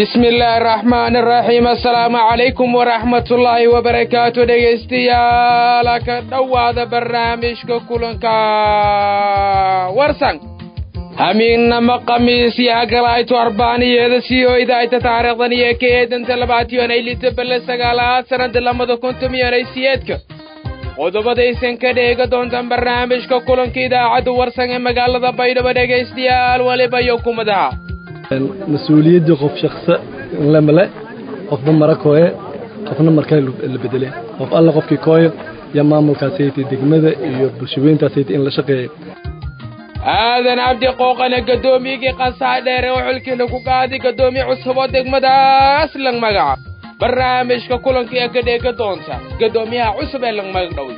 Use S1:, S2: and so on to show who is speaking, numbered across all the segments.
S1: bismi illaahi araxmaan araxiim assalaamu calaykum waraxmatullaahi wabarakaatu dhegaystayaal ka dhowaada barnaamijka kulanka warsan hamiinnama khamiisyo hagalayto arbaaniyeeda sii oydaayta taariikhdan iyo ka eedanta labaatiyoonay lita belle sagaalaad sannada lamada kuntumiyoonay siyeedka qodobadaysan ka dheega doontaan barnaamijka kulanka idaacadda warsan ee magaalada baydhabo dhegaystayaal weliba iyo kumadaha
S2: mas-uuliyaddii qof shaqsa lemale qofba mara kooye qofna markaa la bedele qof alla qofkii kooyo iyo maamulkaasayta degmada iyo bulshaweyntaasayta in la shaqeeyo
S1: aadan cabdi qooqane gaddoomiyigii qasaa dheere oo xilkii lagu qaaday gaddoomiye cusub oo degmadaas lang magaca barnaamijka kulanka ee ka dheega doonta gaddoomiyaha cusub ee lang magag dhoway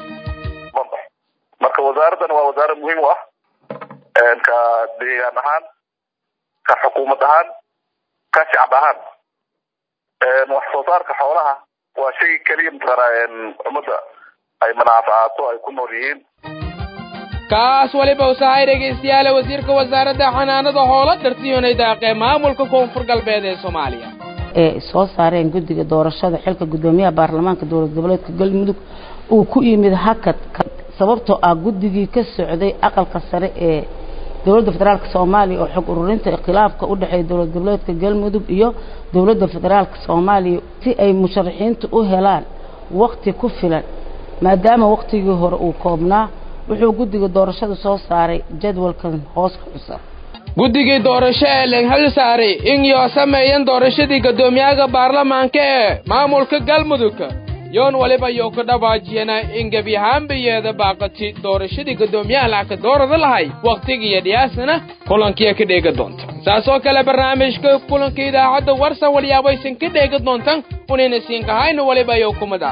S3: marka wasaaraddan waa wasaarad muhiim u ah ka deegaan ahaan ka xukuumad ahaan ka shacab ahaan wax soo saarka xoolaha waa shay keliya mataqaanaa ummadda ay manaaficaato ay ku nool yihiin
S1: kaas weliba usahay dhegaystayaale wasiirka wasaaradda xanaanada hoola dhartiyoonay daaqee maamulka koonfur galbeed ee soomaaliya
S4: ee soo saareen guddiga doorashada xilka guddoomiyaha baarlamaanka dowlad goboleedka galmudug uu ku yimid hakad sababtoo ah guddigii ka socday aqalka sare ee dowladda federaalka soomaaliya oo xog ururinta khilaafka u dhexeeya dowlad goboleedka galmudug iyo dowladda federaalka soomaaliya si ay musharaxiintu u helaan wakti ku filan maadaama waktigii hore uu koobnaa wuxuu guddiga doorashada soo saaray jadwalkan hoos ka xusan
S1: guddigii doorasho ee lenghal saaray in yoo sameeyan doorashadii gaddoomiyaha baarlamaanka ee maamulka galmudug yoon waliba yoo ka dhawaajiyana in gebi ahaanbayeeda baaqati doorashadii gaddoomiyaha lacagka doorada lahay wakhtigiiyo dhiyaasana kulankiya ka dheega doonta saas oo kale barnaamijka kulanka idaacadda warsan walyaabaysan ka dheega doontan unayna siinkahayna waliba yo kumada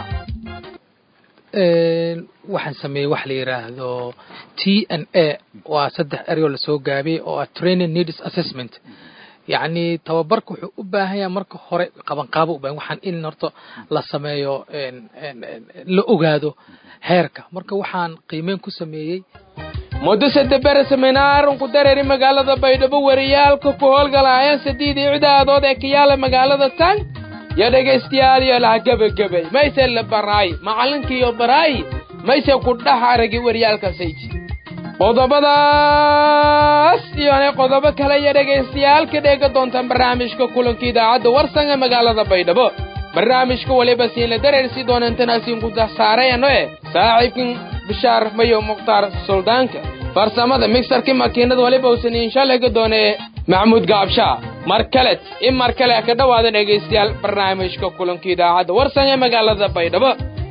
S5: waxaan sameeyey wax la yidhaahdo t n a waa saddex ereyoo lasoo gaabiyey oo ah training needs assessment yacni tababarka wuxuu u baahan yahay marka hore qabanqaabo u bahan waxaan in horta la sameeyo la ogaado heerka marka waxaan qiimeyn ku sameeyey
S1: muddo sadebere seminaarun ku dareeri magaalada baydhabo wariyaalka ku howlgalaayeen sadiidii cidaadood ee kayaala magaalada tan yo dhegaystayaal iyo laha gebagabay mayse la baraay macallinkiiyo baraay mayse ku dhex aragi waryaalkasayti qodobadaas iyona qodobo kale iyo dhegaystayaal ka dheega doontaan barnaamijka kulanka idaacadda warsan ee magaalada baydhabo barnaamijka waliba siinla dareersi doonantanaasiin ku dasaarayano e saaxiibkan bishaar mayo mukhtaar suldaanka farsamada migsarkii makiinada waliba usan inshaalaga doonee maxamuud gaabshaa mar kalet in mar kale ka dhowaada dhegaystayaal barnaamijka kulanka idaacadda warsan ee magaalada baydhabo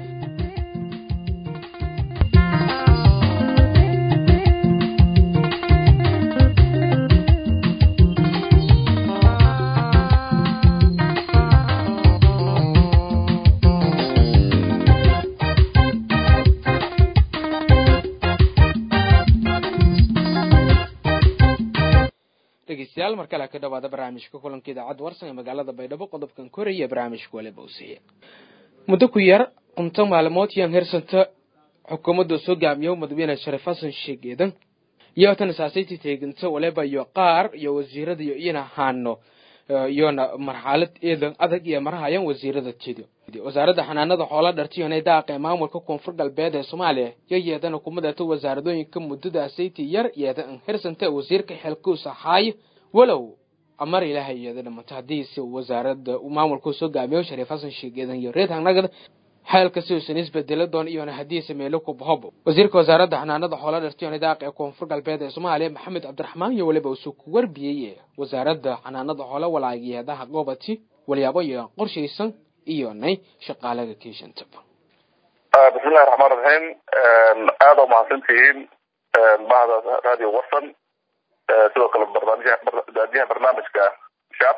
S1: dhegeystayaal mar kale ka dhawaada barnaamijka kulanka idaacadda warsan ee magaalada baydhabo qodobkan koraya barnaamijka waliba usiiya muddo ku yar cunto maalmood yaan hersanta xukuumadda soo gaamiyo madaxweyne sharif xasan sheegeedan iyo tan saasayti teeginta waliba iyo qaar iyo wasiirada iyo iyana haano iyona marxalad eedan adag iyo marahayaan wasiirada jedo wasaaradda xanaanada xoola dhartiyonay daaqee maamulka koonfur galbeed ee soomaaliya yo yeedana kumadata wasaaradooyinka muddada sayti yar yeeda an hersanta wasiirka xelkuus ahaayo walow amar ilaahay yeeda dhamato haddiise wasaaradda maamulku soo gaamiyo shariif xasan sheegeedan iyo reed hanagada xeelka si uusan isbedelo doon iyona haddiise meelo ku bahobo wasiirka wasaaradda xanaanada xoola dhartiyonay daaqee koonfur galbeed ee soomaaliya maxamed cabdiraxmaan iyo waliba usuu ku warbiyey wasaaradda xanaanada xoola walaageedaha goobati walyaabo iyo qorshaysan iyo nay shaqaalaga keeshantaba
S3: bismillahi raxmaan raxiim aada u mahadsantihiin bahda radio warsan sidoo kale barnaamijyaha barnaamijka shaab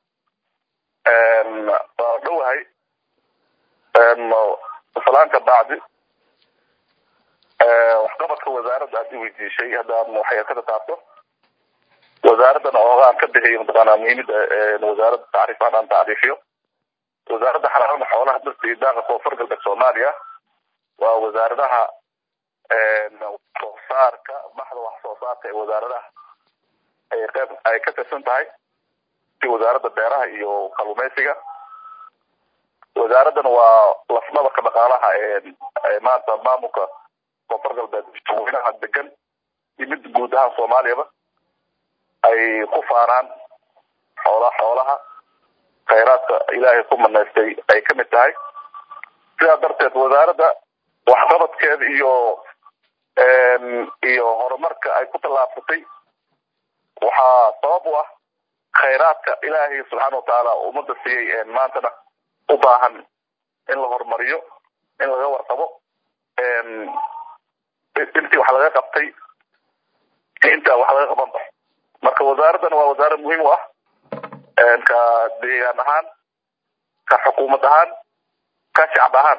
S3: waa dhowahay salaanka bacdi waxqabadka wasaaradda aad i weydiishay haddaan waxay ka taabto wasaaraddan oogaan ka bixiyo mataqaanaa muhiimada wasaaradda tacriif aan tacriifiyo wasaaradda xanaanada xoolaha dhirta iyo daaqa koonfur galbeed soomaaliya waa wasaaradaha soo saarka baxda wax soo saarka ee wasaaradaha ay qayb ay ka tirsan tahay si wasaaradda beeraha iyo kalluumeysiga wasaaraddan waa lafdhabarka dhaqaalaha ee maanta maamulka koonfur galbeed madaxweynaha degan iyo mid guud ahaan soomaaliyaba ay ku faanaan xoola xoolaha khayraadka ilaahay ku manaystay ay kamid tahay sidaa darteed wasaaradda waxqabadkeeda iyo iyo horumarka ay ku tallaabsatay waxaa sabab u ah khayraadka ilaahay subxaana watacaala ummadda siiyey maantana u baahan in la horumariyo in laga warqabo intii wax laga qabtay inta wax laga qaban ba marka wasaaraddan waa wasaarad muhiim u ah ka deegaan ahaan ka xukuumad ahaan ka shacab ahaan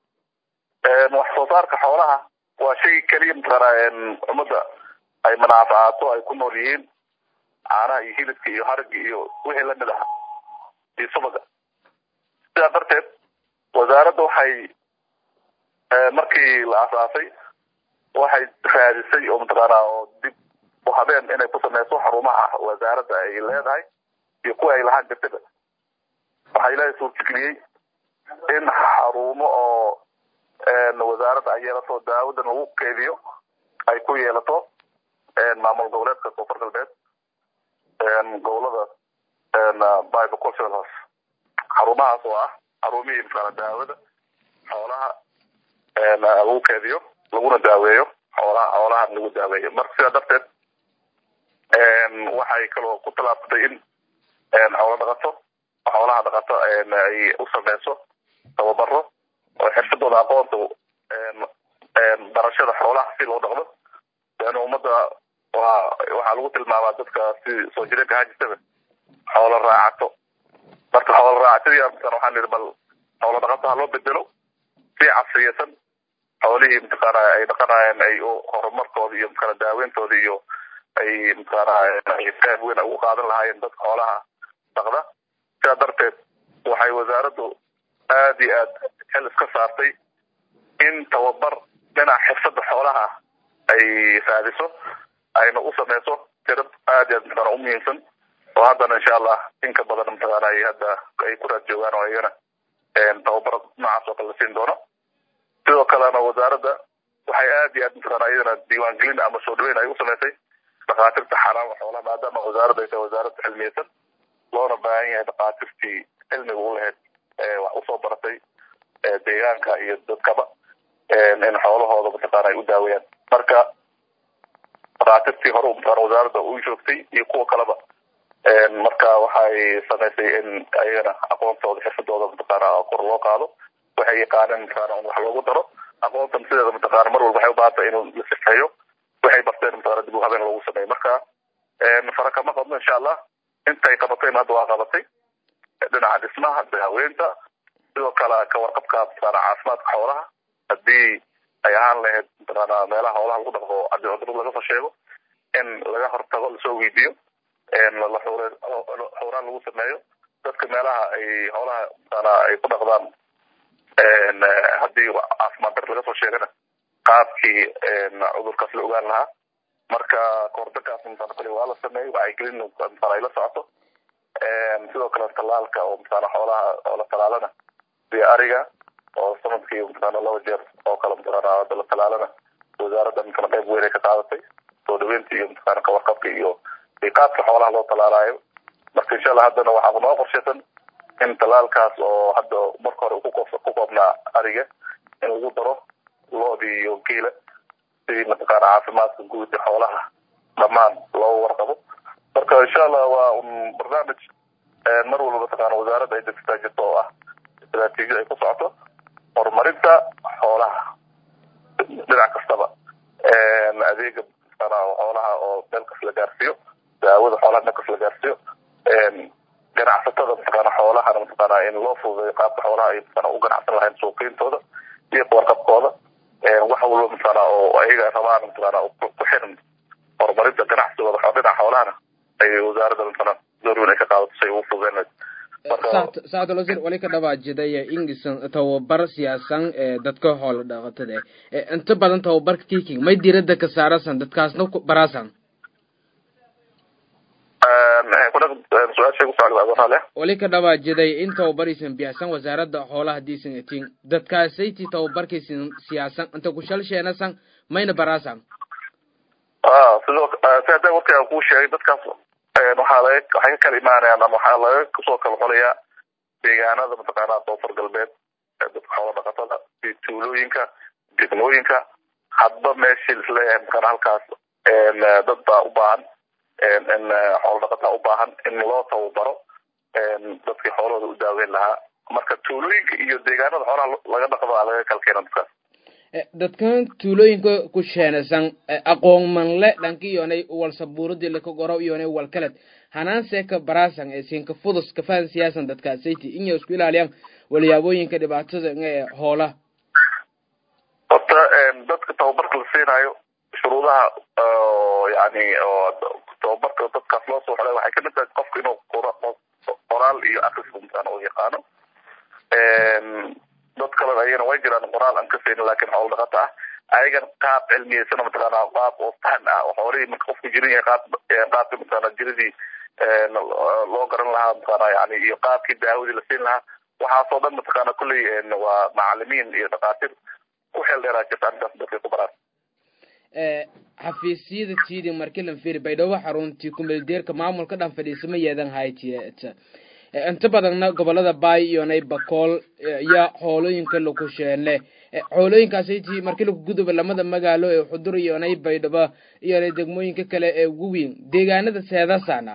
S3: wax soo saarka xoolaha waa shay keliya mataqaana ummadda ay manaaficaato ay ku nool yihiin caanaha iyo hilibka iyo hariga iyo wixii lamid aha iyo subaga sidaa darteed wasaaradda waxay markii la asaasay waxay raadisay oo mataqaana oo dib u habeen inay ku sameyso xarumaha wasaaradda ay leedahay iyo kuwa ay lahaan jirtaba waxaa ilaahay suurtageliyey in xarumo oo wasaaradda ay yeelato daawadan lagu keediyo ay ku yeelato maamul goboleedka koonfur galbeed gobolada bible cultural house xarumahaas oo ah xarumihii mataqaana daawada xoolaha lagu keediyo laguna daaweeyo xoolaha xoolahan lagu daaweeyo marka sidaa darteed waxay kaloo ku tallaabsatay in xoolo dhaqato xoolaha dhaqato ay u sameyso tababaro oo xirfadooda aqoonta barashada xoolaha si loo dhaqdo leanna ummadda waa waxaa lagu tilmaamaa dadka si soo jireenka ahaan jirtaba xoolo raacato marka xoolo raacatadii mataqana waxaan nidhi bal xoolo dhaqato ha loo bedelo si casriyeysan xoolihii mataqaana ay dhaqanayeen ay horumarkooda iyo mataqaana daaweyntooda iyo ay mataqaana qayb weyn ugu qaadan lahaayeen dadka xoolaha dhaqda sidaa darteed waxay wasaaraddu aad iyo aad xil iska saartay in tababar dhinaca xirfadda xoolaha ay raadiso ayna u sameyso tirad aad iyo aad mataqaana u muhiimsan oo haddana insha allah in ka badan mataqaana ay hadda ay ku raad joogaan oo iyagana tababaro noocaas oo kale la siin doono sidoo kalena wasaaradda waxay aad iyo aad mataqaana iyadana diiwaangelin ama soo dhaweyn ay u samaysay dhakaatirta xanaanka xoolaha maadaama wasaaradda ay tahay wasaarad cilmiyeysan loona baahan yahay dhakaatirtii cilmiga u lahayd wax usoo baratay deegaanka iyo dadkaba in xoolahooda mataqaana ay u daaweeyaan marka dhakaatirtii hore mataqaana wasaaradda u joogtay iyo kuwa kaleba marka waxay samaysay in ayagana aqoontooda xirfadooda mataqaana kor loo qaado waxay yaqaaneen mataqaana in wax loogu daro aqoontan sideeda mataqaana mar walba waxay u baahan tahay inuu la sifeeyo waxay barteen mataqaana dib u habeen loogu sameeyo marka fara kama qabno insha allah intay qabatayna hadda waa qabatay dhinaca dhismaha daaweynta sidoo kale ka warqabka mataqaana caafimaadka xoolaha haddii ay ahaan lahayd mataqaana meelaha xoolaha lagu dhaqdo haddii cudurada laga soo sheego in laga hortago lasoo weydiiyo la xuraan lagu sameeyo dadka meelaha ay xoolaha mataqaana ay ku dhaqdaan haddii caafimaad dar laga soo sheegana qaabkii cudurkaas la ogaan lahaa marka kahortagaas mataqaana kale waa la sameeyey wacyigelin mataqaana ay la socoto sidoo kale talaalka oo mataqaana xoolaha oo la talaalana sida ariga oo sanadkii mataqaana laba jeer oo kale mataqaana la talaalana wasaaradda mataqaana qayb weyn ay ka qaadatay soo dhaweynta iyo mataqaana kawarqabka iyo qaabka xoolaha loo talaalaayo marka insha allah haddana waxaa noo qorshaysan in talaalkaas oo hadda marka hore ku koobnaa ariga in lagu daro loodii iyo geela sidii mataqaana caafimaadka guud ee xoolaha dhammaan loo warqabo marka insha allah waa un barnaamij mar walba mataqaana wasaaradda ay degsataa jirto oo ah istaraatiijiyad ay ku socoto horumarinta xoolaha dhinac kastaba adeega mataqaana xoolaha oo meel kas la gaarsiiyo daawada xoolaha meel kas la gaarsiiyo ganacsatada mataqaana xoolahana mataqaana in loo fududeeyo qaabka xoolaha ay mataqaana u ganacsan lahayn suuqiyintooda iyo warqabkooda wax walba mataqaana oo ayaga rabaan mataqaana ku xiran horumarinta ganacsigooda dhinaca xoolahana ay wasaaradda mataqaana door weyn ay ka qaadato si ay ugu fududeyn
S1: saacadul wasiir wali ka dhawaajidaya ingisan tababar siyaasan ee dadka hoola dhaqatada eh inta badan tababarka kiking may diirada ka saarasan dadkaasna baraasan
S3: su-aashay ku socda adoonaale
S1: wali ka dhawaajiday in tababaraysan bixsan wasaaradda xoolaha hadiisan etiin dadkaasayti tababarkaysan siyaasan inta kushalsheenasan mayna baraasan
S3: a sidoo si hadda warkaa kuu sheegay dadkaas waxaa laga waxay ka kala imaanayaan ama waxaa laga kusoo kala xolayaa deegaanada mataqaanaa koonfur galbeed dadka xoola dhaqatada iyo tuulooyinka degmooyinka hadba meeshii isleeyahay mataqaana halkaas dad baa u baahan in xoola dhaqataa u baahan in loo tababaro dadkii xoolahooda u daaweyn lahaa marka tuulooyinka iyo deegaanada xoolaha laga dhaqda laga kala keena dadkaas
S1: dadkan tuulooyinka ku sheenasan aqoon manle dhanka iyonay walsabuuradi laka goro iyonay walkaled hanaanseeka baraasan ee siinka fudus kafaan siyaasan dadkaasayti inay isku ilaaliyaan walyaabooyinka dhibaatada ee hoolaha
S3: horta dadka tababarka la siinayo shuruudaha yani tababarka dadkaas loo soo xolay waxay kamid tahay qofka inuu qoraal iyo akris umtaan oo yaqaano dad kalena ayagana way jiraan qoraal aan ka saynin laakin xoolo dhaqato ah ayagan qaab cilmiyeysana mataqaana qaab oo fahan ah oo xoolihii marka qofku jirin yahay qaab qaabkii mataqaana jiradii loo garan lahaa mataqaana yani iyo qaabkii daawadii la siin lahaa waxaasoo dhan mataqaana kulley waa macalimiin iyo dhakhaatiir ku xeel dheeraa jirta arrintaas dadkay ku baraan
S1: xafiisyada tiidi markii lan firi baydhabo xaruntii kumeeldeerka maamulka dhan fadhiisama yeedan haytiet inta badanna gobolada baay iyonay bakool iyo xoolooyinka laku sheene xoolooyinkaasaytii markii laku guduba lamada magaalo ee xudur iyonay baydhabo iyonay degmooyinka kale ee ugu weyn deegaanada seedasana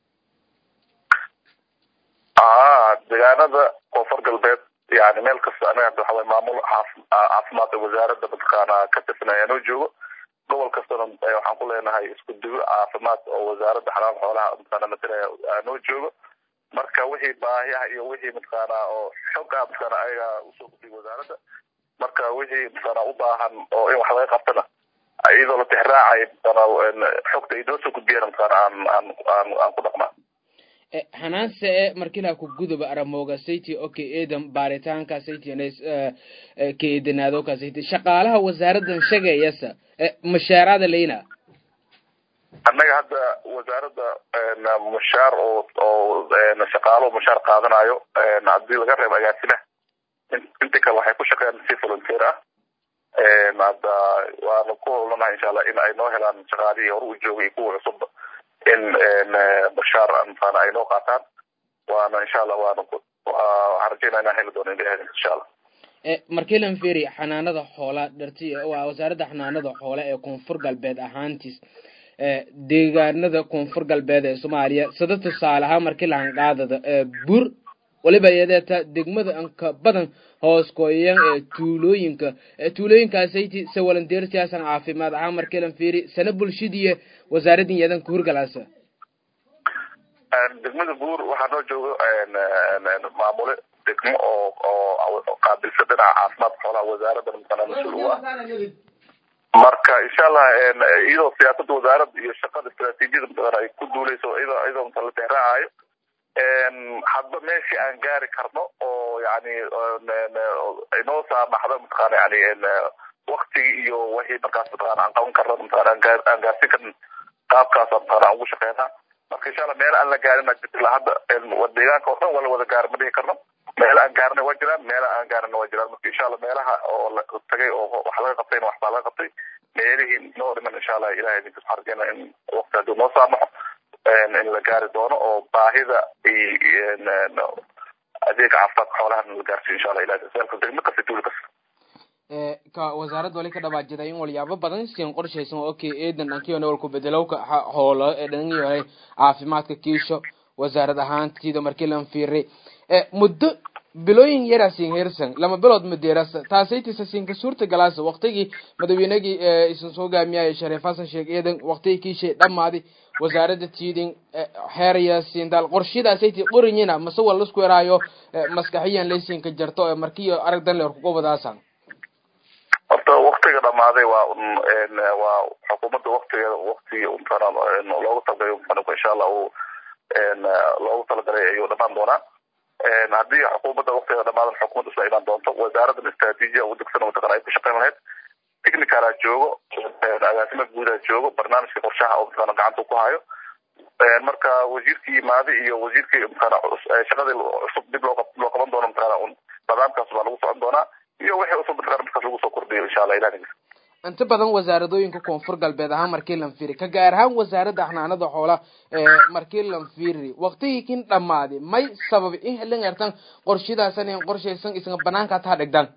S3: a deegaanada koonfur galbeed yani meel kasta anaga waxa waye maamul caafimaadka wasaaradda mataqaana ka tirsan ayaanoo joogo gobol kastana waxaan ku leenahay isku dugo caafimaad oo wasaaradda xanaanka xoolaha mataqaana matalaya aanoo joogo marka wixii baahiyaha iyo wixii mataqaana oo xoogaa mataqaana ayaga usoo gudbiy wasaaradda marka wixii mataqaana u baahan oo in wax laga qabtana iyadoo la tixraacay mataqaana xogta ay noo soo gudbiyaan mataqaana aan aan aan aan ku dhaqmaa
S1: hanaanse e markilaa ku guduba aramooga sayti oka eedan baaritaanka sayti ka eedanaadooka sayti shaqaalaha wasaaraddan shagayasa mushaaraada leyna
S3: annaga hadda wasaaradda mushaar oo oo shaqaalo mushaar qaadanayo haddii laga reebo agaasina inta kale waxay ku shaqeeyaan si volunteer ah hadda waanu ku howlanahay insha allah in ay noo helaan shaqaalihii hore u joogay kuwa cusub in bashaar mataqaana ay noo qaataan waana insha allah waana waxaan rajeynaa inaan heli doono ilahay insha allah
S1: markii lan feri xanaanada xoola dharti waa wasaaradda xanaanada xoola ee koonfur galbeed ahaantiis deegaanada koonfur galbeed ee soomaaliya sida tusaale ahaan markii lahan qaadada bur waliba yadeeta degmada anka badan hoos kooyan ee tuulooyinka tuulooyinkaasaytii se walandeertiyaasan caafimaad ahaan markii lan fiiri sana bulshadiiyo wasaaradin yadan ka hurgalaasa
S3: degmada buur waxaa noo joogo maamule degmo oo oo qaabilsan dhinaca caafimaadka xoolaha wasaaradda mataqaana mas-uul u ah marka insha allah iyadoo siyaasadda wasaaradda iyo shaqada istaraatiijiyada mataqaana ay ku duuleyso iyadoo iyadoo mataqana la tixraacayo hadba meeshii aan gaari karno oo yani inoo saamaxdo mataqaana yani waktigii iyo wixii markaas mataqaana aan qaban karno mataqaana aan gaar aan gaarsin karin qaabkaas mataqaana aan ugu shaqeynaa marka insha allah meel aan la gaarin ilaa hadda deegaanka oo dhan waa la wada gaar ma dhihi karno meel aan gaarnay waa jiraan meela aan gaarina waa jiraan marka insha allah meelaha oo la tagay oo wax laga qabtayna waxbaa laga qabtay meelihii noo dhiman insha allah ilahay idinka waxaan rajeynaa in waqti hadduu noo saamaxo in la gaari doono oo baahida adeega caafimaadka xoolaha la gaarsiyo insha allah ilahay saalka degmo kasta tuuli kasta
S1: ka wasaaradda wali ka dhawaajiday in walyaabo badan siin qorshaysan oo okay eedan dhankiyona walku bedelowka hoolo ee dhan yahay caafimaadka kiisho wasaarad ahaantida markii lan fiiray muddo bilooyin yaraa siin heersan lama bilood madeerasa taasaytisa siinka suurta galaasa waqtigii madaweynagii isan soo gaamiyaya shariif xasan sheekh eedan waqtigii kiishay dhammaaday wasaaradda tiidin xeeraya siindaal qorshadaasaytii qorinyina mase waa lasku eraayo maskaxiyan laysiinka jarto ee markiyo arag dan leer kuga wadaasan
S3: horta waktiga dhamaaday waa waa xukuumadda waktigeeda waktigii untana loogu talagalay mxanuka insha allah uu loogu talagalay ayuu dhamaan doonaa haddii xukuumadda waktigeeda dhamaadan xukuumadda isla imaan doonto wasaaraddan istraatiijiya ugu degsan mataqana ay ku shaqeyn lahayd technicalaa joogo agaasima guudaa joogo barnaamijka qorshaha oo mataqana gacanta ku hayo marka wasiirkii maadi iyo wasiirkii mataqaana shaqadii cusub dib loo loo qaban doono mataqaana un nidaamkaas baa lagu socon doonaa iyo wixii cusub mataqaana markaas lagu soo kordhiyo insha allah ilahi
S1: inta badan wasaaradooyinka koonfur galbeed ahaan markii lan fiiri ka gaar ahaan wasaaradda xanaanada xoolaha ee markii lan fiiri waqtigii kin dhammaaday may sababi in helin ertan qorshidaasan in qorshaysan isga banaanka taa dhigdan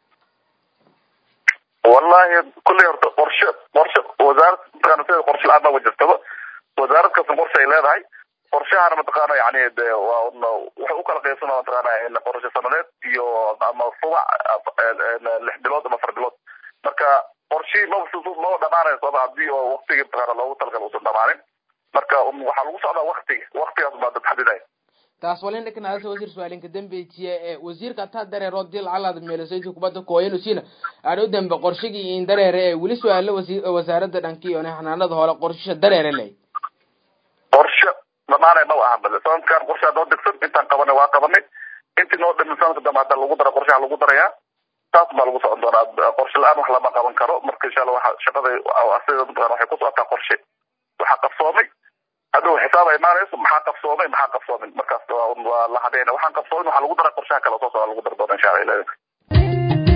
S3: wallahi kulley horta qorshe qorshe wasaarad mataqaana sida qorshe la-aan baa jirtaba wasaarad kasta qorshe ay leedahay qorshahana mataqaana yani de waa waxay u kala qaybsana mataqaana qorshe sanadeed iyo ama rubac lix bilood ama afar bilood marka qorshihii maba maba dhamaanayso ama hadii oo waktigii mataqaana loogu talagala usan dhamaanin marka waxaa lagu socdaa waktiga waktigaas baa dad xadidaya
S1: taas walin dhikanaasa wasiir su-aalinka dambejiye ee wasiirka taa dareero dil calaad meelasaysi kubadda kooyanusina aadhow dambe qorshigii in dareere ee weli su-aalo wasi wasaaradda dhankii one xanaanada hore qorshisha dareere ley
S3: qorshe dhamaanay maba ahan bade sanadkan qorshe noo degsan intaan qabanay waa qabanay intii noo dhimin sanadka dambe hadda lagu dara qorshaha lagu darayaa taas baa lagu socon doonaa qorshe la-aan wax lama qaban karo marka insha allah waxa shaqada sida mataqana waxay ku socotaa qorshe waxaa qabsoomay hadhow xisaab ay imaanayso maxaa qabsoomay maxaa qabsoomin markaas waa la habeena waxaan qabsoomin waxaa lagu daraa qorshaha kale soo socda lagu dari doona insha allah ilahi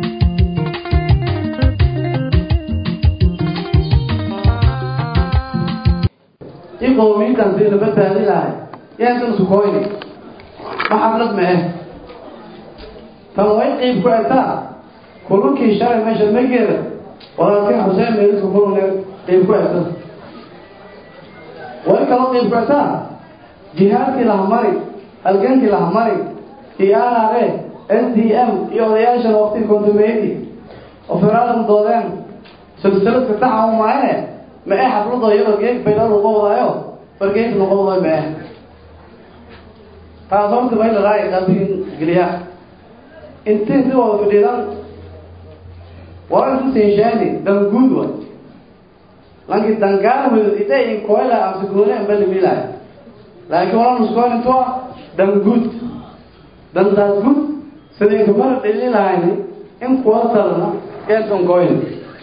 S6: in qowmiyintan sidii la badbaadi lahay yaasan sukoyni ma xaflad ma eh tan way qiib ku egtaa kulankii shalay meesha mageeda walaalkii xuseen meeliska kulane qiib ku egta way kaloo qiib ku egtaa jihaadkii lahamari halgankii lahamari iyo anare s d m iyo odayaashan waqtigii kontumeydii oo federaalku doodeen silsiladka taxa u maayne ma ee xafladoo iyadoo geeg baydhal uga wadaayo fargeeg noqo waday ma eh taas horta bay lalaay qalbiin geliya intii si wada fadhiidan waa intu sinshaani danguud way lanki dangaar wedo ide in koyla amse goone ambali milaay laakiin wala nuskoon intua danguud dandaas gud sidii kumala dhili lahayni in kuwa talna geedkan koyni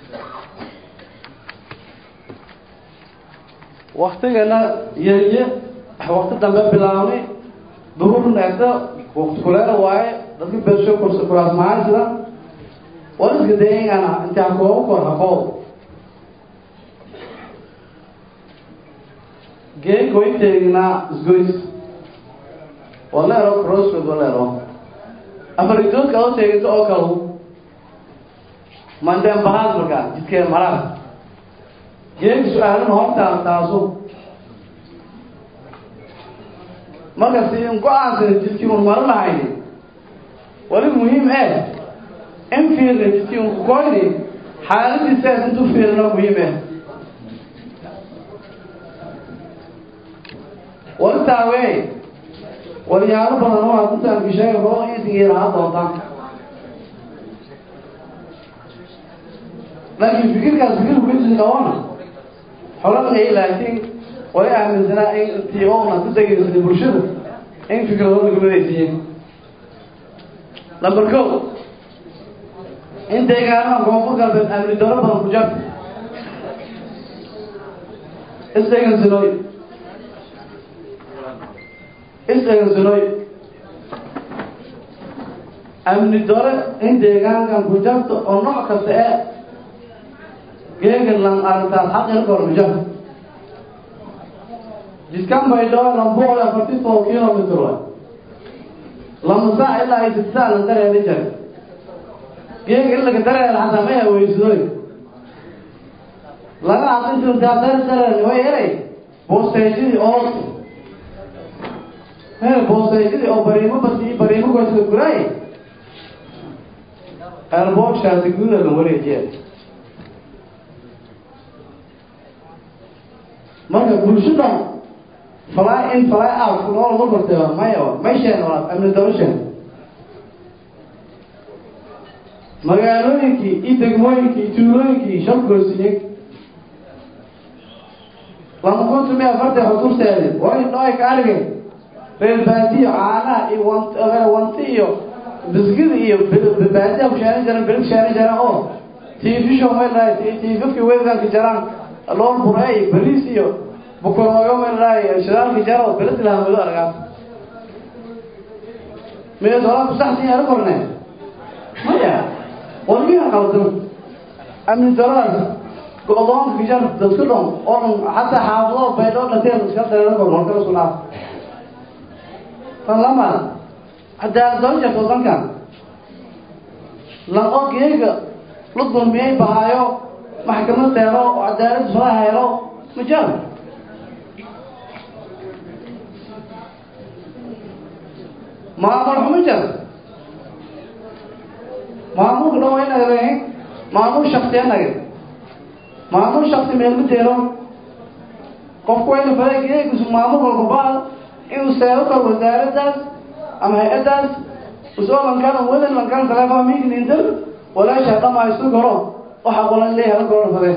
S6: waktigana yeye wakti dambe bilaabnay duhur neegta wakti kuleela waaye dadka bersho kursa kuraas mahaan sida war iska dayingana intaa kooba kor haqoo geeg way teegnaa isgoys waleero crossroad waleero afaridoodka oo teeginta oo kale mandeen bahaad markaa jidkee maraad geegi su-aalana hortaan taaso markasi in go-aansana jidkii un maro lahayni wali muhiim eh in fiirna jidkii un kukoyni xaaladiisaas intu fiirna muhiim eh wali taawey walyaalo badan oo adintaan kisheega roo isingiiraha doontaan laakiin fikirkaas fikir kuisi qabana xolanay laakiin way aaminsanaa in intii oona ku degaysa bulshada in fikradooda gumadaysiiyeen number ko in deegaanaha koonfur galbeed amni daro badan ku jar isdhegansanooy isdhegansanooy amni dore in deegaankan ku jarto oo nooc kasta ee geegan lan aragtaas xaqina kormujar jidkan baydhabo lambool afarti todoba kilomitr wa lama saac ilaa ay sid saac lan dareeda jare geega in laga dareeda xataa may haweysadooy laga hadintaa dar dareen way helay boosteejadii oo hele boosteejadii oo bariimo basi bariimo goyska guraay elbogshaasi guda la wareejiya marka bulshada fly in fly out kunool ma kortay maya maysheen waa amni darasheen magaalooyinkii iyo degmooyinkii iyo tuulooyinkii shabgoosiye lama kuntu mi afartan xuturteedi waa in dhooy ka arigeen reer baadiyo caanaha iyo want wanti iyo biskida iyo baadiya ku sheeran jiran berig sheeran jiran oo tv show may lahay tvfki wedanka jaraan lool buree iyo bariis iyo bukorooyo meelraay shidaalka jaro beledi lahaa mudo argaas mideed walaa kusaxsan yahay korne maya walmiha qaldan amni daradaas go-doonka kijar dadku dhan oo dhan xataa xaafado baydhoo dhanteen iska dareero kor warkala isku dhaaf tan lama cadaalad daba jirta wadankan laqo geega la dulmiyey bahaayo maxkamad deero oo cadaalad soo helo ma jiro maamul xumo jiro maamulka dhan waa inaga leeyahay maamul shaksi anaga maamul shaksi meel ma deero qofku waa inu fada geegisu maamul walbabaa inuu seero karo wasaaraddaas ama hay-addaas usoo lankaan wadan lankaan taleefon meeting inter walaasha dhamaa isu garo waxa qolan leeyahay goro fade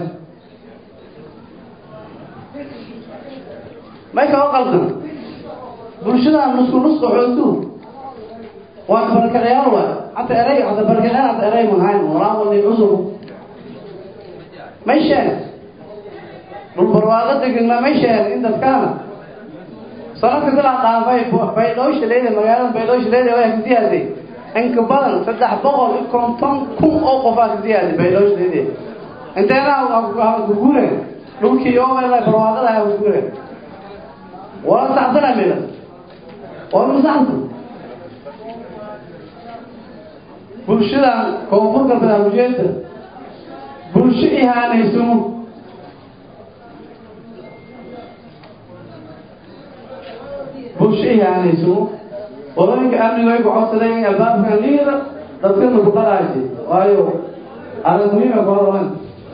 S6: may kaba qaldan bulshada nusku nusku xootu waa barkacayaal waa hata erey hata barkacayaal hata erey mahayn walaa wali cusub may sheeg dhul barwaaqo degana may sheeg in dadkaana sanadka bilaa dhaafay baydhooshaleeda magaalada baydhooshaleeda waa kasiyaaday inka badan saddex boqol iyo konton kun oo qofaa kasiyaaday baydhooshaleeda inteena kugure dhulkii oomela barwaaqada ha kugure wala saxsana mila wala masaxsan bulshada koonfur galbeed habujeeda bulsho ihaanaysumo bulsho ihaanaysumo qolooyinka amniga way ku codsadeen albaabkan liida dadkana ku dhaqaaji waayo adag muhiima ku hadlan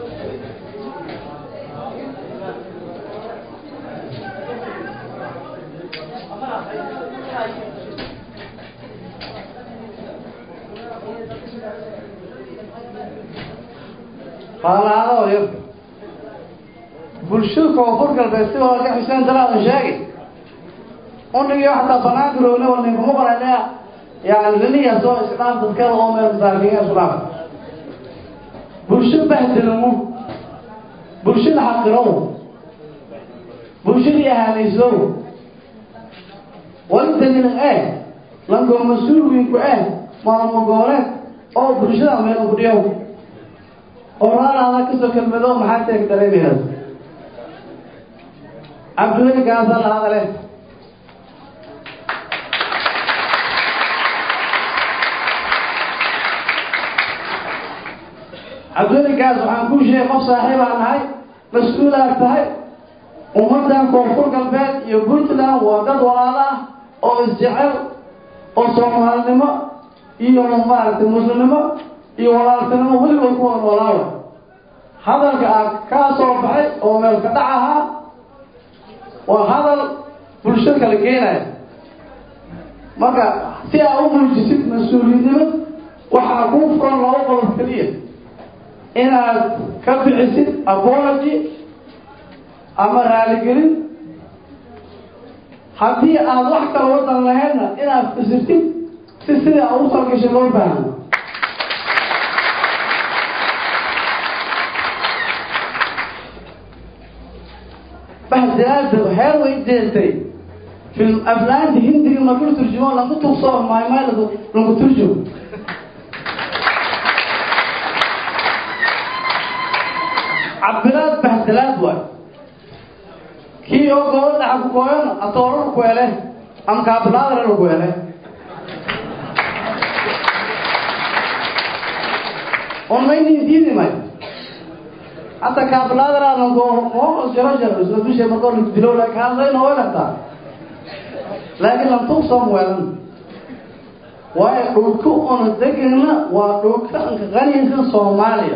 S6: faalaado yar bulshada koonfur galbeed si waa ka xuseen dalaada sheegay unigii xataa banaanka roogna war ninkuma qorane yani liniya soo isdhaaf dadkada oo meel masaakiin isku dhaaf bulsho bahdilamo bulshada xaqirow bulshadii ahaanaysow walintadina eh lankoo mas-uulwiinku eh maamul gooleed oo bulshada meel ku dhiyow oo raalaada kasoo kelmado maxaa teeg dareemaynas cabdulai gaasa la hadale cabdulikaas waxaan kuu sheegay qof saaxiibaa nahay mas-uulaad tahay ummaddan koonfur galbeed iyo puntland waa dad walaala ah oo isjecel oo soomaalinimo iyo maaragtay muslimnimo iyo walaaltinimo weligood ku wada noolaawa hadalka ah kaa soo baxay oo meel ka dhac ahaa waa hadal bulsho kala keenaya marka si aa u muujisid mas-uuliyadnimo waxaa kuu furan laba qodob keliya inaad ka bixisid apology ama raaligelin haddii aad wax kala wadan lahaydna inaad fasirtid si sidii a u talgashay loo baahno bahdaada heer way deeltay film aflaanta hindiga marku turjumo lagu tugsoo maymay lagu turjumo cabiraad bahdalaad waay kii oo gobol dhaxa ku kooyana atoorar ku hele ama kaabilaadara ku hele on maynin diidi may hata kaabilaadara lanko moos jaro jaro isla dushe markoo la dilo laakiin hadlayna way dhagtaa laakiin lan tugsoom weelan waayo dhulka una degana waa dhulka anka qaniga soomaaliya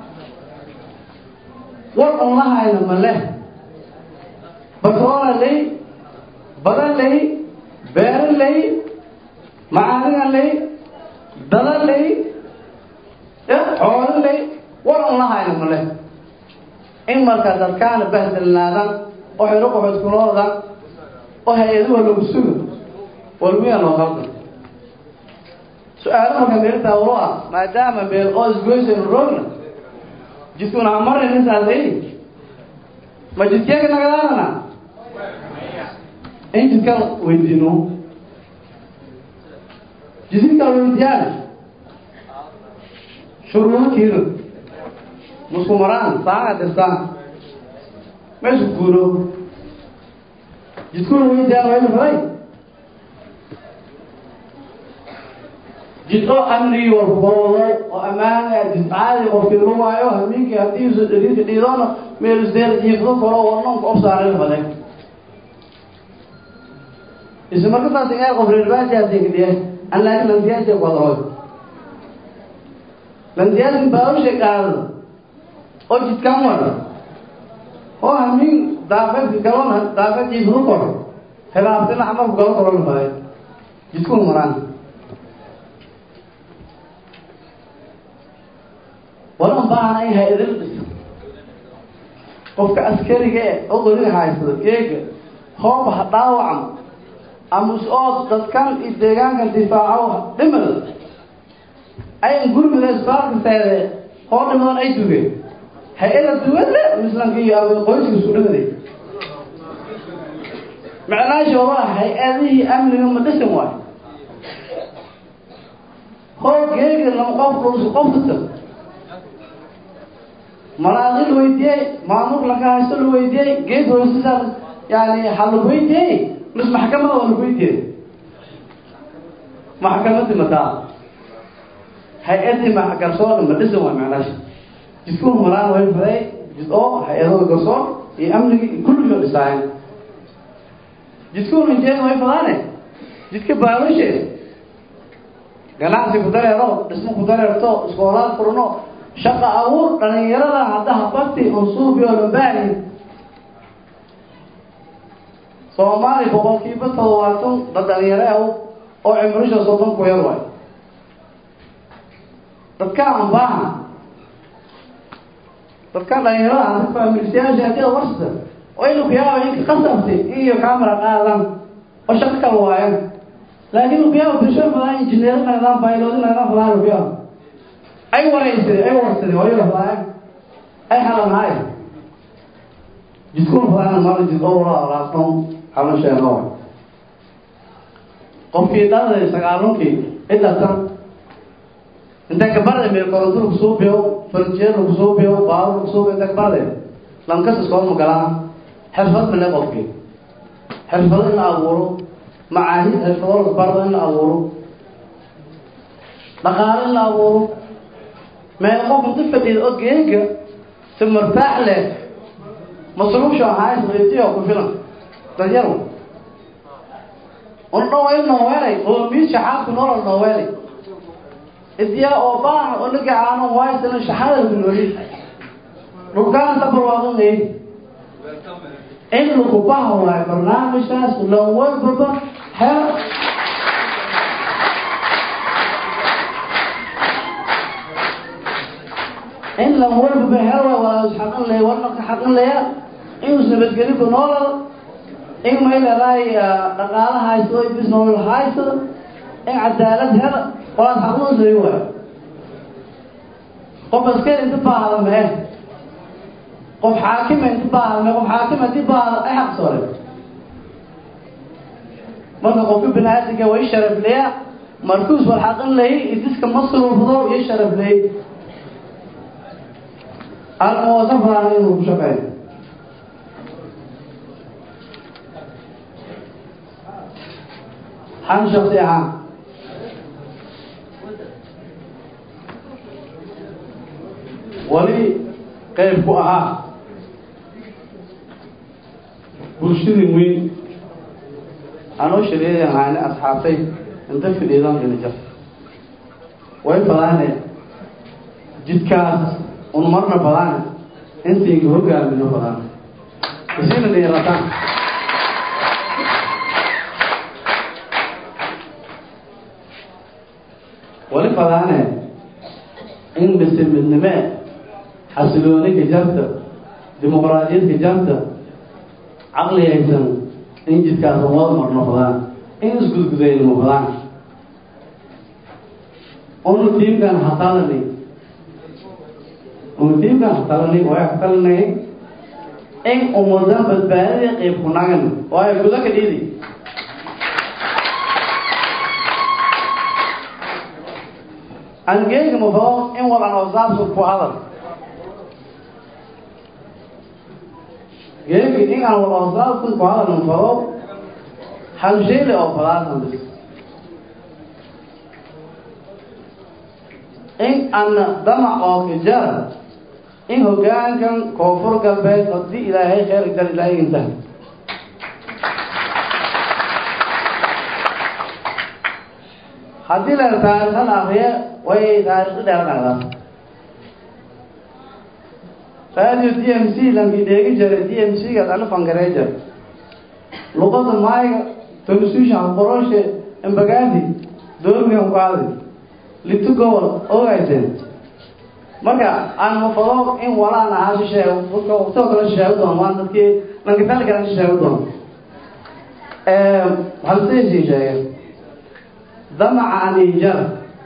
S6: war un lahayna ma leh batroola ley badan ley beero ley macaadina ley dada ley xoolo ley war un lahayna ma leh in markaa dadkaana bahdalnaadan oo xero qoxood kuloodan oo hay-aduha lagu sugo walmiya loo qaldan su-aalo marka meeltaa walo ah maadaama meel oo isgoysaynu roogna jidkuna hamaraynisaasay ma jidkeega nagadaadana in jidkan weydiino jidinkaan weydiyaan shuruudo kiiro musku maraan saaga dirsaan meesku guuro jidkuna weydiyaan wayna faray jid oo amnigii walboodo oo ammaana jid caadi qofkii lu waayo hamiinkii haddiisu dheriinka dhiidoona meel isdeer jiifdo koro warnonka obsaareen badan isla markasaas ee qof reerbaasiyaasinkadhiye an laakin landiyaasi wadahoy landiyaasi baawsha qaado oo jidkan wada oo hamiin daafad galon daafad jiifdo koro hilaabtina xamarku galo koro la baday jidkuna maraan walan baana in hay-adin dhisa qofka askariga e oo qoriga haysado geega hooba ha dhaawacmo amus oo dadkan iyo deegaankan difaaco dhimal ayan gurmida isbaalka seede hoo dhimadan ay dugeen hay-ada duwada mislanka iyo qoyska isku dhimaday macnaashooda hay-adihii amniga ma dhisan waayo hoo geega lama qof dhulsu qofkata manaaqi la weydiyey maamul laga haysto la weydiyey geed hoosisa yani ha la weydiyey mis maxkamada waa lagu weydiiyey maxkamadi mataa hay-adii garsoorka ma dhisan waa macnaasha jidkuu maraan way faday jid oo hay-adooda garsoor iyo amnigi kulligoo dhisaayen jidkuuna jeeda way fadaane jidka baalushe ganacsi ku dareero dhismo ku dareerto iskoolaad furno shaqa abuur dhalinyarada haddaha bakti unsuubi oo lambaahi soomaali boqolkiiba todobaatan dad dhalinyaro ah oo cimrisha soddon ku yar waayo dadka ambaaha dadka dhalinyarada hadda faamilsiyaasha hadii ad warsata oo ina kuyaaba inka qasabti iyo camera qaadan oo shaqo kala waayan laakin kuyaaba bulshada fadaan injineer nagdaan baylodi nagdaan fadaan kuyaaba ay waraysadeen ay warsadeen waliba fadaan ay halanhaay jidkuna fadaan mara jid oo wala alaabtan halasheeno qofkii dhaladay sagaalunkii cidatan inta kabarda meel koronto lagu soo biyo farjeer lagu soo biyo baabur lagu soo biyo inta kabarda lankas iskoolma galaa xirfad male qofkii xirfado in la abuuro macaahid xirfado la bardo in la abuuro dhaqaalo in la abuuro meel qof inta fadhiida oo geega si martaax leh masruufsha hays weydiyo ku filan danyaro un dhawayl nooweelay qoomiis shaxaadku nolol nooweelay idiyaa oo baahan oo nagacaano waysana shaxada lagu nooli dhulkaan tabarwaaqanay in lagu baha waayo barnaamijkaas lan walbaba hel in lan walbaba hel waay walaa isxaqin laya warnaka xaqin laya inuu nabadgeli ku noolal in may leedahay dhaqaala haysto bis nolol haysto in cadaalad hel walaad xaqnusay waayo qof askari inta baahda mee qof xaakima inta baahda mee qof xaakima inti baahda ay xaq soore marka qofka bini-aadinka way sharafleya markuus war xaqin layi idiska masruufdo iyo sharafley almuwasafaan inuu ku shaqeeyo xan shaksi ahaan wali qayb ku ahaa bulshadii weyn anoo shareeday ahaani asxaabtay inta fidhiidan dhinajar way badaane jidkaas un marna badaane intayga hogaamino badaan isina dhiirataan wali badaane in mise midnime xasilooniga jarta dimuqraadiyadka jarta caqli haysan in jidkaas wada marno badaan in isgudgudayno badaan unu tiimkan hatalani unu tiimkan hatalani way hatalanay in ummadan badbaadada qayb ku nagan waayo guda ka dhiidi angeega mafao in walan oo saabsan ku hadal geegi in aan wal oo saabsan ku hadal mafao hal sheele oo falaasan bis in ana damac oo kijara in hoggaankan koonfur galbeed haddii ilaahay kheyr gal ilaahay inta haddii la taariikhan akriye way taariikhi dheer dhacdaa radio d m c lankii dheegi jiray d m c gaas ana fangaree jir luqada maayga tonsushan qoroshe embagaadi doormigan ku aadi litu gobol ogayseen marka aan mafado in walaan ahaa shisheego dadka waqtoo kale shisheego doon waan dadkii lankitali kale shisheego doon halseysin sheege damaca anijar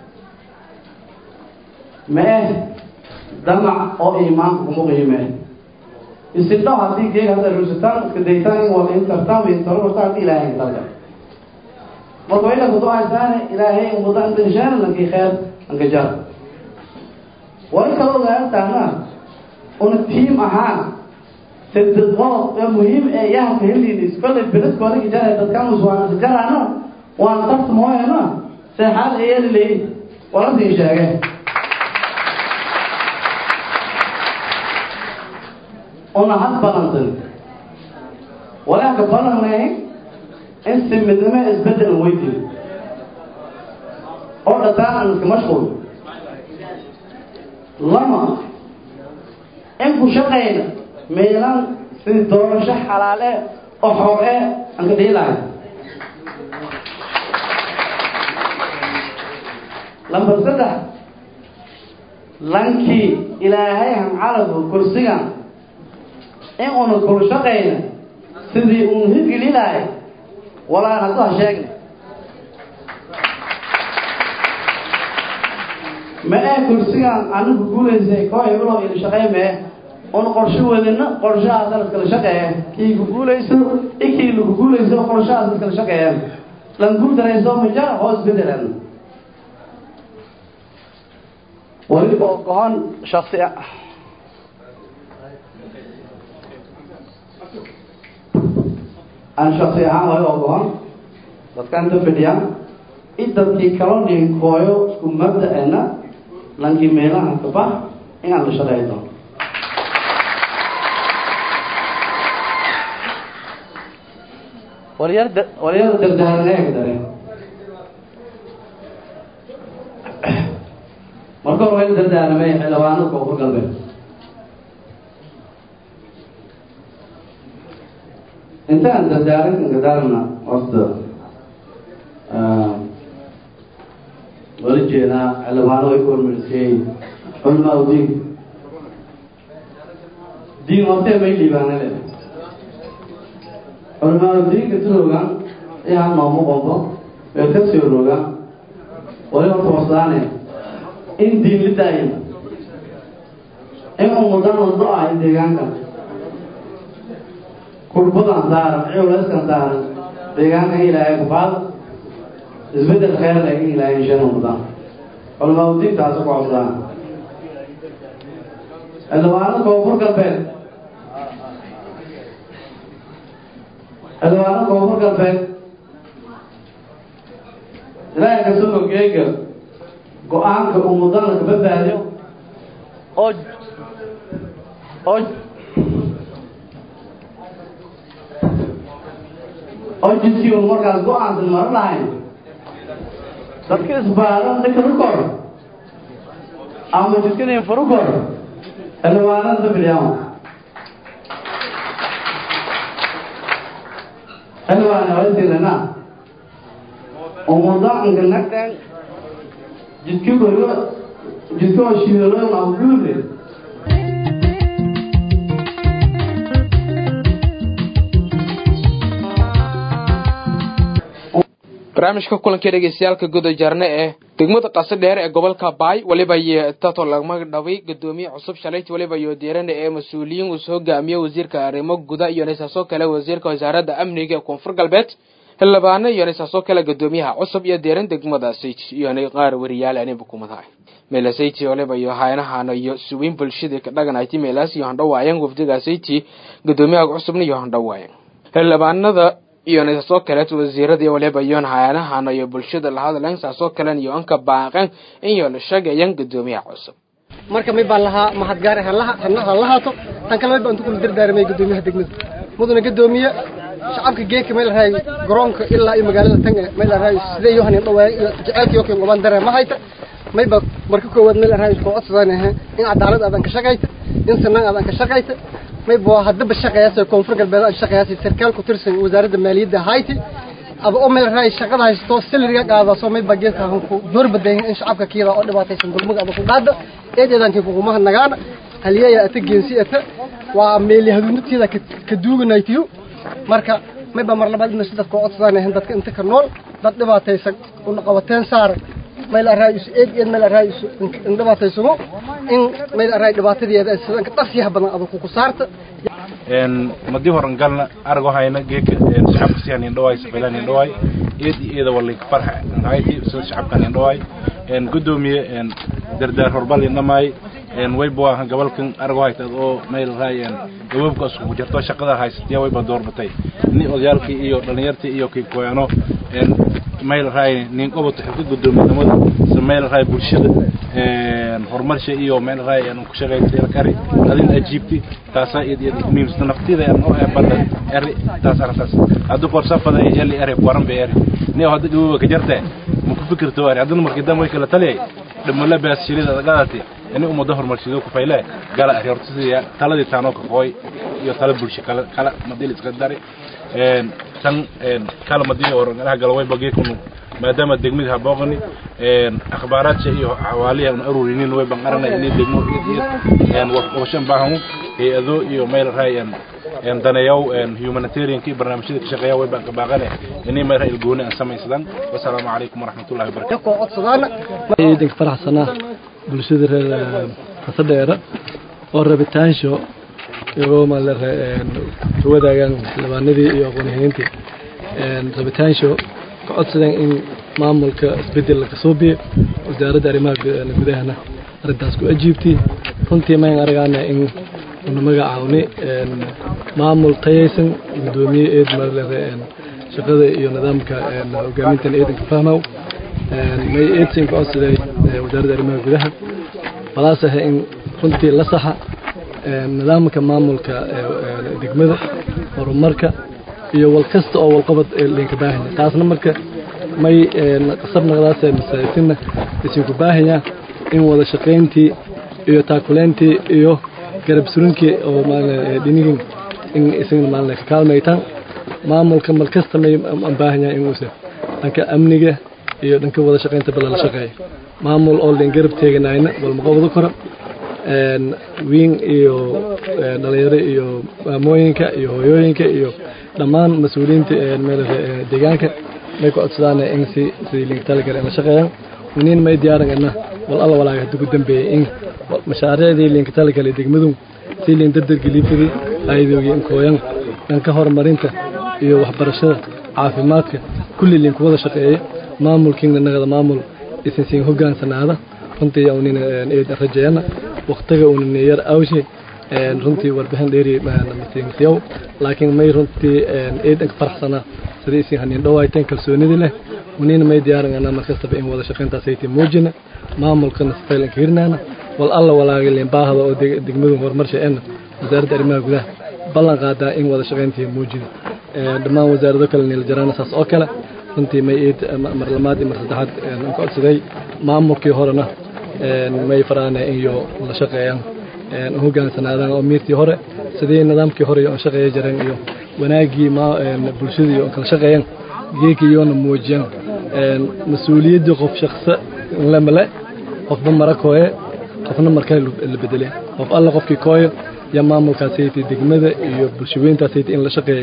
S6: mee damac oo iimaanka kuma qiimee isidho haddii geeg hadda rusitaan iska daytaan in wada in tartaan in taro warta haddii ilaahay targa marka ila kudu haysaane ilaahay umada intashaan lankii kheer ankajar wali kaloo gaartaana una tiim ahaan saddex qodob ee muhiim ee yahanka helinis kollay beledkooda kijara dadkan uswaan jaraana waan tarta mooyana seexaad ayeli leeyi wala sii sheege una had balantan walaaka balanay in si midnimo isbedelan weydin oo dhataan aan iska mashquul lama in ku shaqayna meelan si doorasho xalaale oo xoor e aan ka dhiilahay lambar saddex lankii ilaahay hancaladu kursigan in una kul shaqayna sidii uun hidgeli lahay walaan haddu ha sheegna ma ee kursigan anigu guulaysay koo hebeloo ila shaqey mee un qorsho wadina qorshahaas laskala shaqeeye kii ku guulayso i kii lagu guulayso qorshahaas laskala shaqeeye lan guul darayso maja hoos bedelan wali oo gohon shaksi aan shaksi ahaan wali oo gohon dadka inta fidhiya i dadkii kala dhinkooyo isku mabda-ena lankii meelaha kabax inaan la shaqeey doono walyar walyar dardaaranega dare marka hore wayla dardaaramay xildhibaanada koonfur galbeed intaan dardaarankan gadaarna horta wala jeedaa xildhibaano way ku hormarisay culmaa diin diin hortee may liibaana le culmaa diinka turoogan iyaa noomu qombo ee ka soo roga wali horta wasaane in diin la daayo in umudan wado ah deegaanka kurbadan saaran culeyskan saaran deegaanka ilaahay kufaado isbedel kheyr leh in ilaahay shan umudan culamaa diintaasi ku codsadaan xildhibaanada koonfur galbeed xildhibaanada koonfur galbeed ilaahay kasoo ogeega go-aanka uu mudana ka badbaadiyo oo oo oo jidkii un markaas go-aansan maro lahayn dadka isbaaran dhikanu kor ama jidkani furu kor xildhibaanada dafidhiyama xildhibaana wasiirana umudanka nagtan jidki koyo jidka oo shiidaloyn aguure
S1: barnaamijka kulanka dhegeystayaalka guda jarne ee degmada qase dheer ee gobolka baay weliba iyo tato lagma dhaway gudoomiye cusub shalayt weliba iyo diirane ee mas-uuliyiin uu soo hogaamiye wasiirka arrimo guda iyo nisaasoo kale wasiirka wasaaradda amniga ee koonfur galbeed xildhibaano iyo nisaasoo kale gudoomiyaha cusub iyo diiran degmada sayti iyo qaar wariyaal ani bukumadaha meela sayti waliba iyo haynahana iyo suweyn bulshada ka dhaganayti meelaas iyo handhawaayan wafdiga sayti gudoomiyaha cusubna iyo handhawaayan xildhibaanada iyo nisaasoo kaleet wasiirada waliba iyoon hayanahana iyo bulshada la hadlayn saasoo kalen iyo anka baaqan iyo la sheegayan gudoomiyaha cusub
S7: marka may baan lahaa mahadgaar ha lahaato tan kale baan kula dardaarmay gudoomiyaha degmada mudana gudoomiye shacabka geeka meel raay garoonka ilaa iyo magaalada tan meel raay sidee yohan dhawaay iyo jaceelka yokan gobaan dare ma hayta may ba marka koowaad meel raay isku codsadaan in cadaalad aadan ka shaqayta in sanaan aadan ka shaqayta may ba hadaba shaqeeyaasay koonfur galbeed aan shaqeeyaasay sarkaal ku tirsan wasaaradda maaliyadda hayti aba oo meel raay shaqada haysto salariga qaadaso may ba geedka ku door badan in shacabka kiyada oo dhibaataysan dulmiga aba ku qaada eedeedankii kugumaha nagaana haliyaya ata geensi ata waa meel haduuntiida ka duuganaytiyo marka may ba mar labaad in dadka codsadaan dadka inta ka nool dad dhibaataysan una qabateen saaray meel araayis eed eed meel araayis in dhibaataysano in meel araay dhibaatadeeda sidan ka dhaqsiyaha badan adag ku saarta
S8: een madii horan galna argo hayna geeka een shacabka si aan indhawaay safilaan indhawaay eed eeda wali farxa raayti soo shacabka indhawaay een gudoomiye een dardaar horbal indhamay een way boo ahan gobolkan argo hayta oo meel raayeen gabobka isku jirto shaqada haysatay way baa doorbatay ni odayaalkii iyo dhalinyartii iyo kii kooyano een meel raay nin qoboto xilka gudoominimada sameel raay bulshada een horumarsha iyo meel raay aan ku shaqeeyay kari adin ajiibti taasa iyad iyad muhiimsan naftida aan oo badan eri taas arrintaas hadda korsa fada yali eri waran be eri ni hadda dhibo ka jirtay ma ku fikirto eri hadda markii dambe kala taliyay dhamala baas shirida qadati ini umada horumarshido ku fayle gala eri horta sidii taladii taano ka qoy iyo tala bulsho kala kala madil iska dari een tan een kala madii oran anaga galway bagay kunu maadaama degmada habooqani een akhbaaraadka iyo xawaaliha aan ururinin way ban qaranay inay degmo een washan baahan hay-ado iyo meel raayaan een danayow een humanitarian ki barnaamijyada ka shaqeeya way ban ka baaqane inay meel raayil gooni aan samaysadan wassalaamu calaykum waraxmatullahi wabarakatuh
S7: ko codsadaana
S2: ciidanka faraxsanaa bulshada reer qasadheera oo rabitaansho iyagoo ma la wadaagaan xildhibaanadii iyo aqoonyahayntii rabitaansho ka codsadeen in maamulka isbedel laga soo biyo wasaaradda arrimaha gudahana arrintaas ku ajiibtay runtii mayn aragaana in una magacaawni maamul tayaysan gudoomiye eed marlere shaqada iyo nidaamka hogaamintan eedanka fahmow may eedsin ka codsaday wasaaradda arrimaha gudaha walaas ah in runtii la saxa nidaamka maamulka degmada horumarka iyo wal kasta oo walqabad linka baahanya taasna marka may qasab naqdaas masaajitina isinku baahanya in wada shaqayntii iyo taakuleyntii iyo garab surinkii oo dhinigin in isagna maalin ka kaalmaytaan maamulka mar kasta may baahanya in uusa dhanka amniga iyo dhanka wada shaqaynta bala la shaqeeyo maamul oo lin garab teeganayna walma qabado karo wiin iyo dhalinyaro iyo maamooyinka iyo hooyooyinka iyo dhammaan mas-uuliyiinta meel deegaanka may ku codsadaan in si sidii linka talagal la shaqeeyaan waniin may diyaarangana wal alla walaaga hadda ku dambeeyey in mashaariicdii linka talagal degmadu si lin dardargelifadii ayadoogi in kooyan dhanka horumarinta iyo waxbarashada caafimaadka kulli linku wada shaqeeya maamulkiina nagada maamul isin siin hogaansanaada runtii unin eedan rajeeyana waqtiga unin yar awshe runtii warbixin dheeri matiimsiyow laakiin may runtii eedan ka faraxsana sidii isin hanin dhawayteen kalsoonidii leh unina may diyaarangana markastaba in wada shaqayntaas ay muujina maamulkana sifaylanka hirnaana wal alla walaagilin baahda oo degmadu horumarsha en wasaaradda arrimaha gudaha ballan qaadaa in wada shaqayntii muujida dhammaan wasaarado kale niil jaraana saas oo kale runtii may eed mar lamaad iyo mar saddexaad ka codsaday maamulkii horena may faraane iyo la shaqeeyaan hogaansanaadaan oo miirtii hore sidii nidaamkii hore oo shaqeeya jireen iyo wanaagii bulshadii oo kala shaqeeyaan geekii iyoona muujiyaan mas-uuliyaddii qof shaqsa lemale qofba mara kooye qofna markaa la bedele qof alla qofkii kooyo iyo maamulkaasayta degmada iyo bulshaweyntaasayta in la shaqeeyo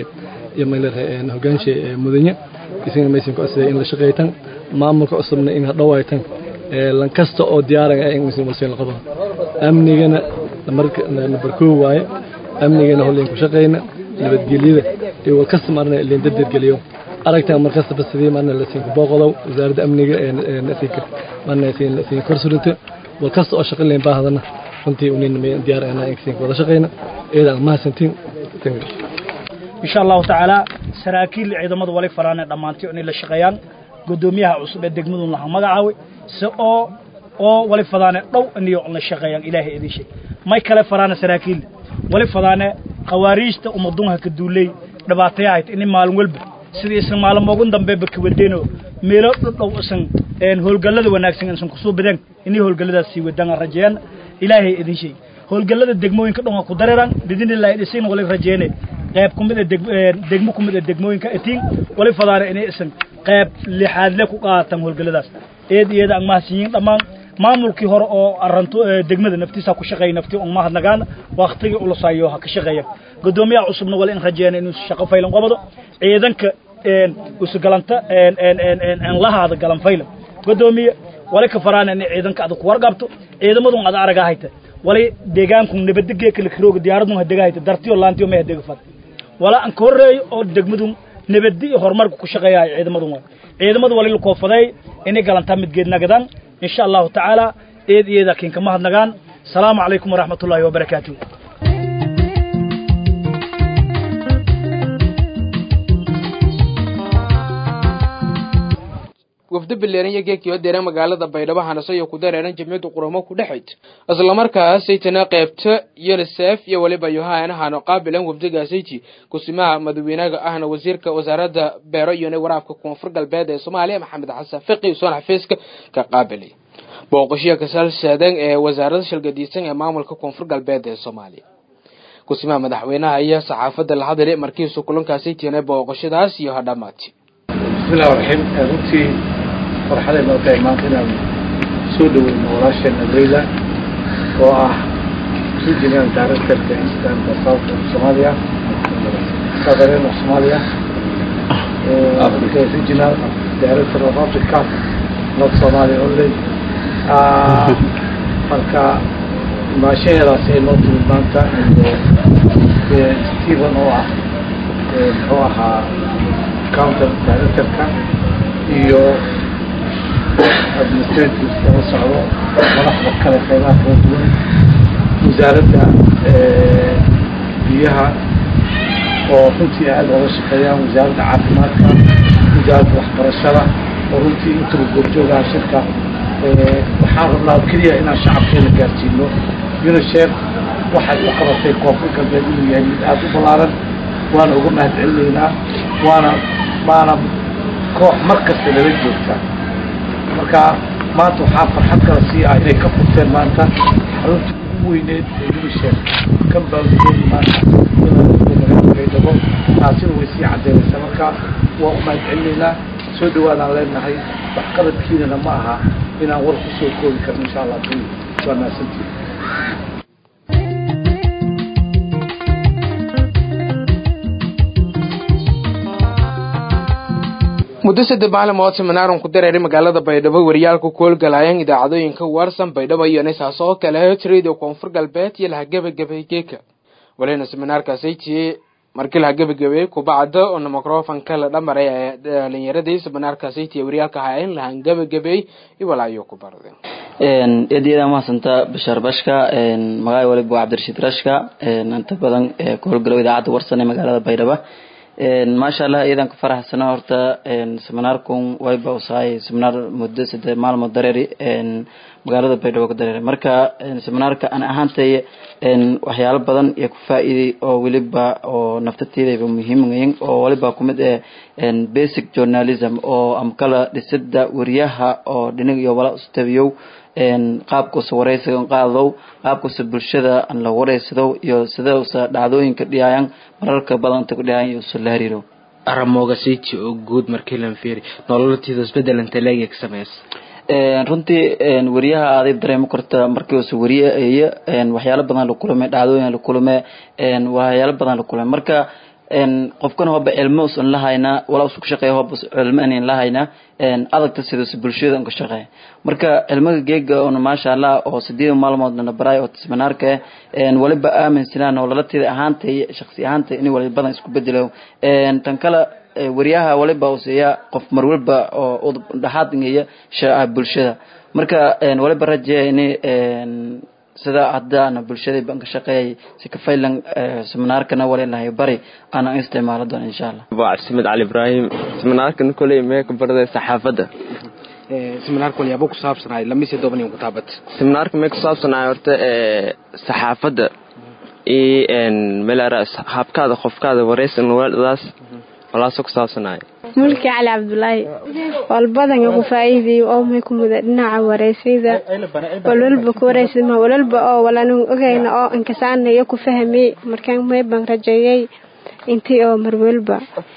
S2: iyo mayleedahay hogaansha mudanya isagana maysan ku codsaday in la shaqeeytan maamulka cusubna in hadhowaytan lan kasta oo diyaaran ah in maysan walseen la qabo amnigana number koo waaye amnigana hollayn ku shaqeyna nabadgelyada iyo walkasta marna layn dardargeliyo aragtan markastaba sidii marna lasiin ku booqodow wasaaradda amniga marna siin kor surito walkasta oo shaqo layn baahadana runtii unin diyaar ahna in siin wada shaqeyna iyada mahadsantiin
S9: insha allahu tacaala saraakiil ciidamadu wali faraane dhammaantii inay la shaqeeyaan guddoomiyaha cusub ee degmadun laha magacaaway si oo oo wali fadaane dhow iniyo la shaqeeyaan ilaahay idin sheeg may kale faraane saraakiil wali fadaane khawaariijta umadunha ka duuley dhibaatayahayd ini maalin walba sidii isan maalmoogun dambeeba kawadeeno meelo dhudhow isan howlgallada wanaagsan isan kusoo badeen inay howlgalladaas sii wadaan rajeeyaan ilaahay idin sheeg howlgallada degmooyinka dhan waa ku dareeraan bidinillahi dhisin wali rajeene qayb kumid a degmo kumid a degmooyinka etiin wali fadaane inay isan qayb lixaadle ku qaatan howlgalladaas eed iyada aan mahadsiiyin dhammaan maamulkii hore oo aranto degmada naftiisa ku shaqeeyay naftii on mahadnagaan waqtigii ulusayo ha ka shaqeeya gudoomiyaha cusubna wali in rajeena inuu shaqo faylan qabado ciidanka usugalanta lahaada galan faylan gudoomiye wali ka faraan in ciidanka adag ku warqabto ciidamadun ad araga hayta wali deegaanku nabadgee kala kirooga diyaaradun hadega hayta dartiyo laantiyo ma hadega fad wala an ka horeeyo oo degmadun nabadi iyo horumarka ku shaqeeya ciidamadun waa ciidamadu wali la koofaday inay galantaa midgeed nagadaan إن شاء الله تعالى إذ إذا كن كما هدنغان السلام عليكم ورحمة الله وبركاته
S1: wafdo bileeran iyo geekii oo deeran magaalada baydhabo hanaso iyo ku dareeran jamciyadda quramo ku dhexayd islamarkaasaytana qaybta unisef iyo weliba yohanahano qaabilan wafdigaasayji kusimaha madaxweynaha ahna wasiirka wasaaradda beero iyo waraabka koonfur galbeed ee soomaaliya maxamed xasan fiqi usoon xafiiska ka qaabilay booqashiya kasalsaadan ee wasaaradda shilgadiisan ee maamulka koonfur galbeed ee soomaaliya kusimaha madaxweynaha iyo saxaafadda la hadlay markiisu kulankaasaytiina booqashadaas iyo hadhamaati
S10: bismillahi raxiim runtii farxaday noo tahay maanta inaan soo dhaweyno walaasheena leyla oo ah regional directorka eastern south of somalia southern of somalia regional director of africa not somalia only marka maashaheedaas ay noo timid maanta stephen oo ah muxuu ahaa counter directorka iyo administrative kala socdo madaxda kale qeybaha kala duwan wasaaradda biyaha oo runtii aada oga shaqeeyaan wasaaradda caafimaadka wasaaradda waxbarashada oo runtii intuba goobjoogaha shirka waxaan rabnaa keliya inaan shacabkeena gaarsiino unisef waxay u qabatay koonfur galbeed inuu yahay mid aada u ballaaran waana uga mahad celinaynaa waana waana koox mar kasta lala joogta marka maanta waxaa farxad kala sii ah inay ka furteen maanta xaruntii ugu weyneed ee unisef kan baagudeedi maanta baydhabo taasina way sii caddeynaysaa marka waa u mahad celinaynaa soo dhawaadaan leenahay waxqabadkiinana ma aha inaan war kusoo koobi karno insha allah kuli waa mahadsantiin
S1: muddo saddex maalmood seminaaran ku dareeray magaalada baydhabo wariyaalku koolgalaayeen idaacadooyinka warsan baydhabo iyo nisaas oo kale radio koonfur galbeed iyo laha gebagabay geeka walina seminaarkaasay tiyey markii laha gebagabay kubacda oo microfonka la dhamaray ee dhalinyaradii seminaarkaasay tiye wariyaalka hayayn lahan gebagabay iwalaayo ku barday
S11: eedyada mahadsantaa bashaar bashka magaca waliba waa cabdirashiid rashka inta badan koolgalow idaacadda warsan ee magaalada baydhabo maasha allah iyadan ka faraxsana horta seminaarkun wayba usahay seminaar muddo saddex maalmood dareeri magaalada baydhabo ka dareeri marka seminaarka an ahaantay waxyaalo badan iyo ku faa-iiday oo weliba oo naftateedayba muhiimgayin oo waliba kumid eh basic journalism oo amkala dhisida wariyaha oo dhinig iyo wala ustabiyow qaabkuusa wareysiga qaadow qaabkuusa bulshada aan la wareysado iyo sida usa dhacdooyinka dhiyaayan mararka badanta ku dhiyaayan iyo usa la hariiro
S1: aramooga siti oo guud markii lan fiiri nololatiida isbedelanta leegeg sameys
S11: runtii wariyaha aaday dareemi karta markii usa wariye iyo waxyaalo badan la kulmay dhacdooyin la kulmay waxyaalo badan la kulmay marka qofkana hoba cilmo usan lahaynaa walaa usu shaqeeya hoba cilmo anan lahaynaa adagta sidaas bulshada unka shaqeeya marka cilmaga geega una maasha allah oo sideed maalmoodna baraay oo seminaarka waliba aaminsanaan oo lalateeda ahaantay shaksi ahaantay in wali badan isku bedelo tan kale wariyaha waliba useeya qof mar waliba oo dhaxaad ngeeya bulshada marka waliba rajeeya in sida haddaana bulshada baan ka shaqeeyay si ka faylan seminaarkana walinahay bari ana isticmaalo doona insha allah
S12: waa cabdisamed cali ibraahim seminaarkan koley mee ka barday saxaafadda
S1: seminaarka walyaabo ku saabsanaay lamise doban ku taabat
S12: seminaarka mee ku saabsanaay horta saxaafadda iyo melara habkaada qofkaada wareysan wadaas walaasoo ku saabsanaay
S13: mulki cali cabdulaahi walbadan ku faa'iideeyo oo may ku muda dhinaca wareysayda walwalba ku wareysama walwalba oo walaan ogayna oo inkasaanayo ku fahmay markaan may baan rajeeyay intii oo marwalba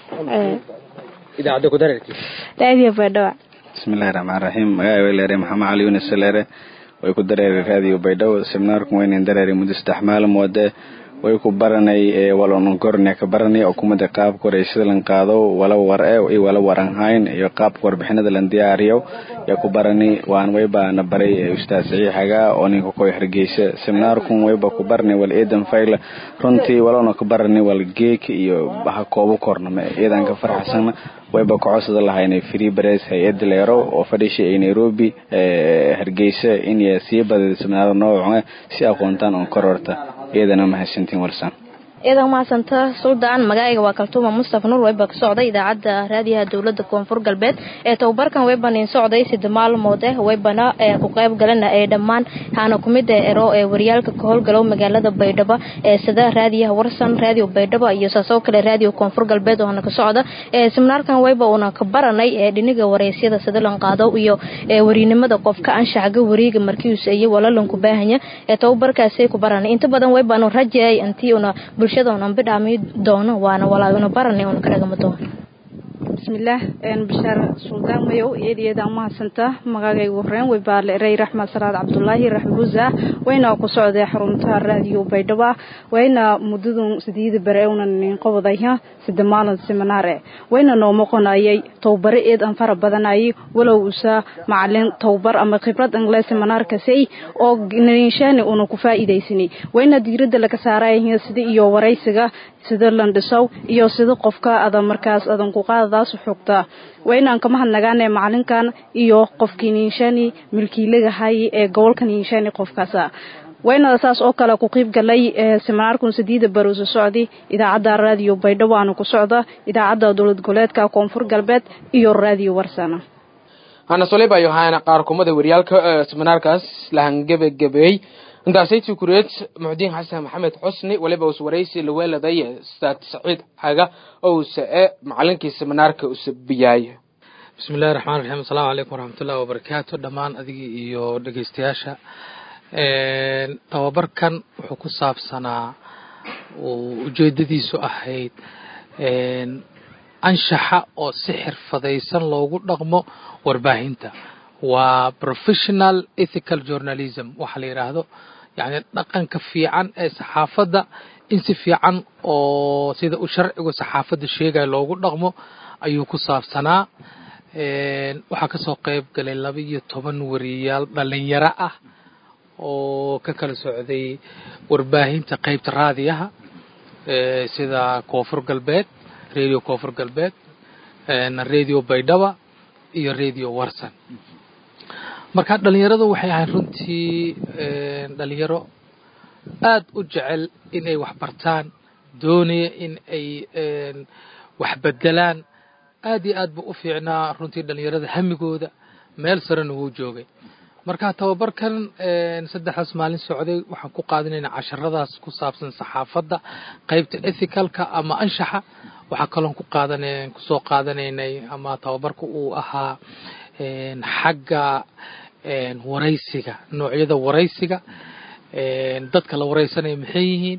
S1: idaacadda ku dareerti
S13: raadiyo baydhaba
S14: bismillahi raxmaan raxiim magacay way leeray maxamed cali yunis leere way ku dareeray raadiyo baydhabo seminaarku waynan dareeray muddo saddex maalmoode way ku baranay walonkorne ka baranay oo kumada qaabka wareysada lan qaado wala war e iyo wala waran hayn iyo qaabka warbixinada lan diyaariyo yaa ku barani waan wayba na baray ustaad saxiixaga oo ninka koy hargeysa seminaarkun wayba ku baranay wal eedan fayla runtii walona ka baranay wal geek iyo ha koobo kornama eedan ka farxasana wayba kocosada lahaynay free press hay-adda leero oo fadhishay ay nairobi hargeysa in sii badada seminaarada nooca si aqoontaan on kororta iyadana mahadsantiin walsan
S15: iyadan mahadsanta suldaan magacayga waa kaltuuma mustafa nuur weyba ka socday idaacadda raadiyaha dowlada koonfur galbeed ee tababarkan weyban in socday sida maalmood eh weybana ee ku qayb galana ee dhammaan haana kumid ee ero ee waryaalka ka howlgalow magaalada baydhabo ee sida raadiyaha warsan raadiyo baydhabo iyo saasoo kale raadiyo koonfur galbeed oo hana ka socda ee seminaarkan weyba uuna ka baranay ee dhiniga wareysyada sida lan qaado iyo ee wariinimada qofka anshaxga wariiga markiius iyo walalanku baahanya ee tababarkaasay ku baranay inta badan weybaanu rajeeyay intii una bulshadoonan bidhaami doono waana walaaguna baranay una kadhagama doono
S16: bismillaah bashaar suldaan mayow eedayeedaan mahadsanta magagaygu horeen way baale erey raxmed salaad cabdulaahi raxmuusa wayna ku socday xarunta raadiyo baydhabo wayna muddadun sideeda bare una nin qobodaya sida maalin seminaare wayna noo moqonayay towbare eed aan fara badanayay walow usa macalin towbar ama khibrad angle seminaarkasay oo ninshaani una ku faa'iidaysanay wayna diiradda laga saaraya sida iyo waraysiga sida landhisow iyo sida qofka ada markaas adan ku qaadadaas xogta waynaan ka mahadnagaane macalinkan iyo qofkii niinshani milkiilagahay ee gobolka niinshani qofkaasa wayna saas oo kale ku qiib galay seminaarkun sideeda baruusa socdi idaacadda raadiyo baydhabo aana ku socda idaacadda dowlad goboleedka koonfur galbeed iyo raadiyo warsana
S1: hana soleba yohana qaar kumada waryaalka seminaarkaas lahangebagabeey intaasaytii kureed muxdiin xasan maxamed xusni waliba us waraysi laweeladay ustaad saciid xaga owse e macalinkii seminaarka usabiyaay
S5: bismi illahi raxmaan raxiim asalaamu calaykum waraxmatullahi wabarakaatu dhammaan adigii iyo dhegeystayaasha tababarkan wuxuu ku saabsanaa ujeedadiisu ahayd anshaxa oo si xirfadaysan loogu dhaqmo warbaahinta waa professional ethical journalism waxa la yidhaahdo yacni dhaqanka fiican ee saxaafadda in si fiican oo sida uu sharcigu saxaafadda sheegaya loogu dhaqmo ayuu ku saabsanaa waxaa kasoo qayb galay laba iyo toban wariyaal dhalinyaro ah oo ka kala socday warbaahinta qaybta raadiyaha sida koonfur galbeed radio koonfur galbeed radio baydhaba iyo radio warsan marka dhalinyaradu waxay ahayd runtii dhalinyaro aad u jecel inay wax bartaan doonaya in ay wax bedelaan aad iyo aad buu u fiicnaa runtii dhalinyarada hamigooda meel sarena wuu joogay marka tababarkan saddexdaas maalin socday waxaan ku qaadanaynaa casharadaas ku saabsan saxaafadda qaybta ethicalka ama anshaxa waxaa kaloon ku qaadan kusoo qaadanaynay ama tababarka uu ahaa xagga waraysiga noocyada waraysiga dadka la waraysanaya maxay yihiin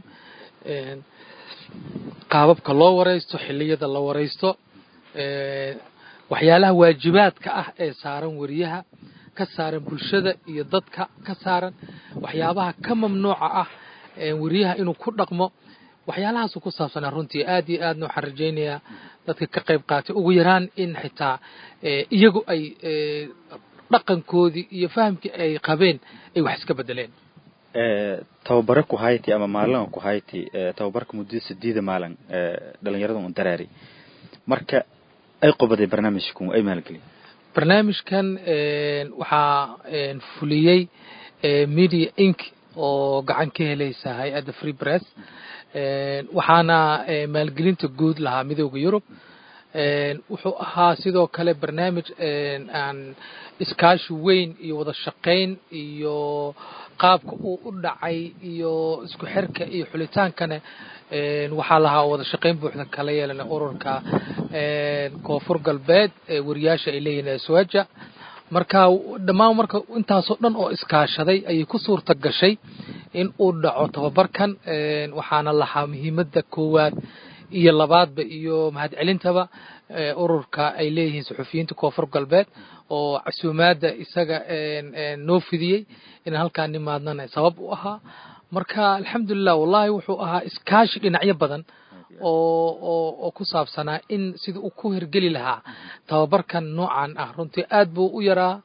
S5: qaababka loo waraysto xilliyada la waraysto waxyaalaha waajibaadka ah ee saaran wariyaha ka saaran bulshada iyo dadka ka saaran waxyaabaha ka mamnuuca ah wariyaha inuu ku dhaqmo waxyaalahaasuu ku saabsanaa runtii aad iyo aadna waxaan rajaynayaa dadka ka qayb qaatay ugu yaraan in xitaa iyagu ay dhaqankoodii iyo fahamkii ay qabeen ay wax iska bedeleen
S17: tababare ku hayti ama maalin ku hayti tababarka muddada sideeda maalin dhalinyarada un daraari marka ay qobaday barnaamijkan ay maalgelin
S5: barnaamijkan waxaa fuliyey media inc oo gacan ka helaysa hay-adda free press waxaana maalgelinta guud lahaa midooda yurub wuxuu ahaa sidoo kale barnaamij aan iskaashi weyn iyo wada shaqayn iyo qaabka uu u dhacay iyo isku xirka iyo xulitaankana waxaa lahaa wada shaqayn buuxda kala yeelana ururka koonfur galbeed wariyaasha ay leeyihin aswaja marka dhammaan marka intaasoo dhan oo iskaashaday ayay ku suurta gashay in uu dhaco tababarkan waxaana lahaa muhiimadda koowaad iyo labaadba iyo mahadcelintaba ururka ay leeyihiin suxufiyiinta koonfur galbeed oo casuumaadda isaga noo fidiyey inaan halkaa nimaadnana sabab u ahaa marka alxamdulilah wallahi wuxuu ahaa iskaashi dhinacyo badan oo oo oo ku saabsanaa in sida uu ku hirgeli lahaa tababarkan noocan ah runtii aad buu u yaraa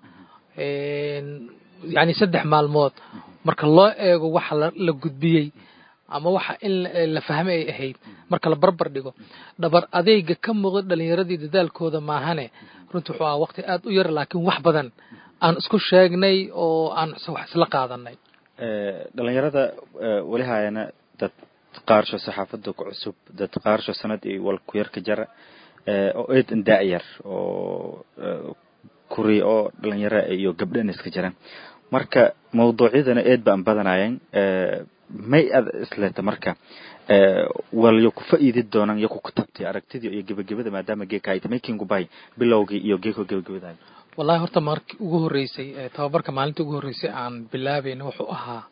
S5: yani saddex maalmood marka loo eego waxa la gudbiyey ama waxa in la fahme ay ahayd marka la barbar dhigo dhabar adeyga ka muuqda dhalinyaradii dadaalkooda maahane runtii wuxuu ahaa waqti aad u yar laakiin wax badan aan isku sheegnay oo aan wax isla qaadanay
S17: dhalinyarada weli haayana dad qaarsho saxaafada ku cusub dad qaarsho sanad iyo wal ku yarka jara oo eedan daayar oo kuri oo dhalinyaro iyo gabdhana iska jiraan marka mawduucyadana eed baan badanayeen may ad isleta marka wal yo ku faa'iidi doonaan yo ku katabtay aragtidii iyo gebagabada maadaama geeka ay tamay kingubay bilowgii iyo geeko gebagabadaay
S5: wallahi horta markii ugu horreysay tababarka maalintii ugu horreysay aan bilaabayna wuxuu ahaa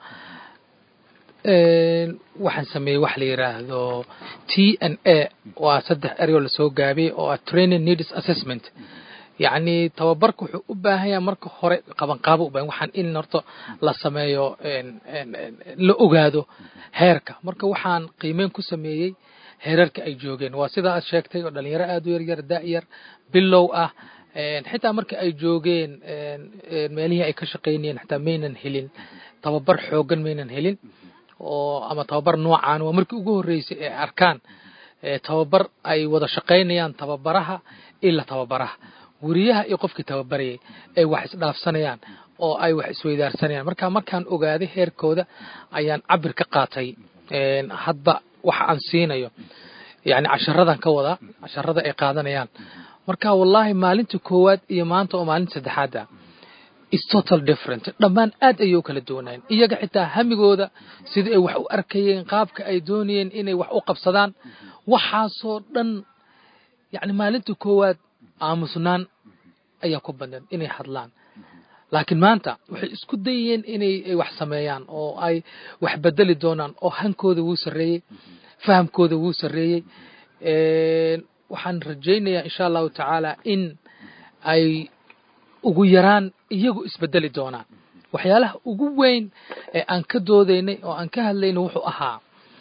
S5: waxaan sameeyey wax la yidhaahdo t n a waa saddex eryo lasoo gaabiyey oo ah training needs assessment yacni tababarka wuxuu u baahan yahay marka hore qabanqaabo u baahan waxaan in horta la sameeyo la ogaado heerka marka waxaan qiimeyn ku sameeyey heerarka ay joogeen waa sida aad sheegtay oo dhalinyaro aad u yaryar da'yar bilow ah xitaa marka ay joogeen meelihii ay ka shaqaynayeen xitaa maynan helin tababar xoogan maynan helin oo ama tababar noocan waa markii ugu horreysay ee arkaan tababar ay wada shaqaynayaan tababaraha ila tababaraha weriyaha iyo qofkii tababarayay ay wax isdhaafsanayaan oo ay wax isweydaarsanayaan marka markaan ogaaday heerkooda ayaan cabir ka qaatay hadba waxa aan siinayo yani casharadan ka wadaa casharada ay qaadanayaan marka wallahi maalinta koowaad iyo maanta oo maalinta saddexaad ah is total different dhammaan aad ayay u kala duwanayeen iyaga xitaa hamigooda sidai ay wax u arkayeen qaabka ay doonayeen inay wax u qabsadaan waxaasoo dhan yani maalinta koowaad aamusnaan ayaa ku badneed inay hadlaan laakiin maanta waxay isku dayeen inay wax sameeyaan oo ay wax bedeli doonaan oo hankooda wuu sarreeyey fahamkooda wuu sarreeyey waxaan rajaynayaa insha allahu tacaala in ay ugu yaraan iyagu isbedeli doonaan waxyaalaha ugu weyn ee aan ka doodaynay oo aan ka hadlaynay wuxuu ahaa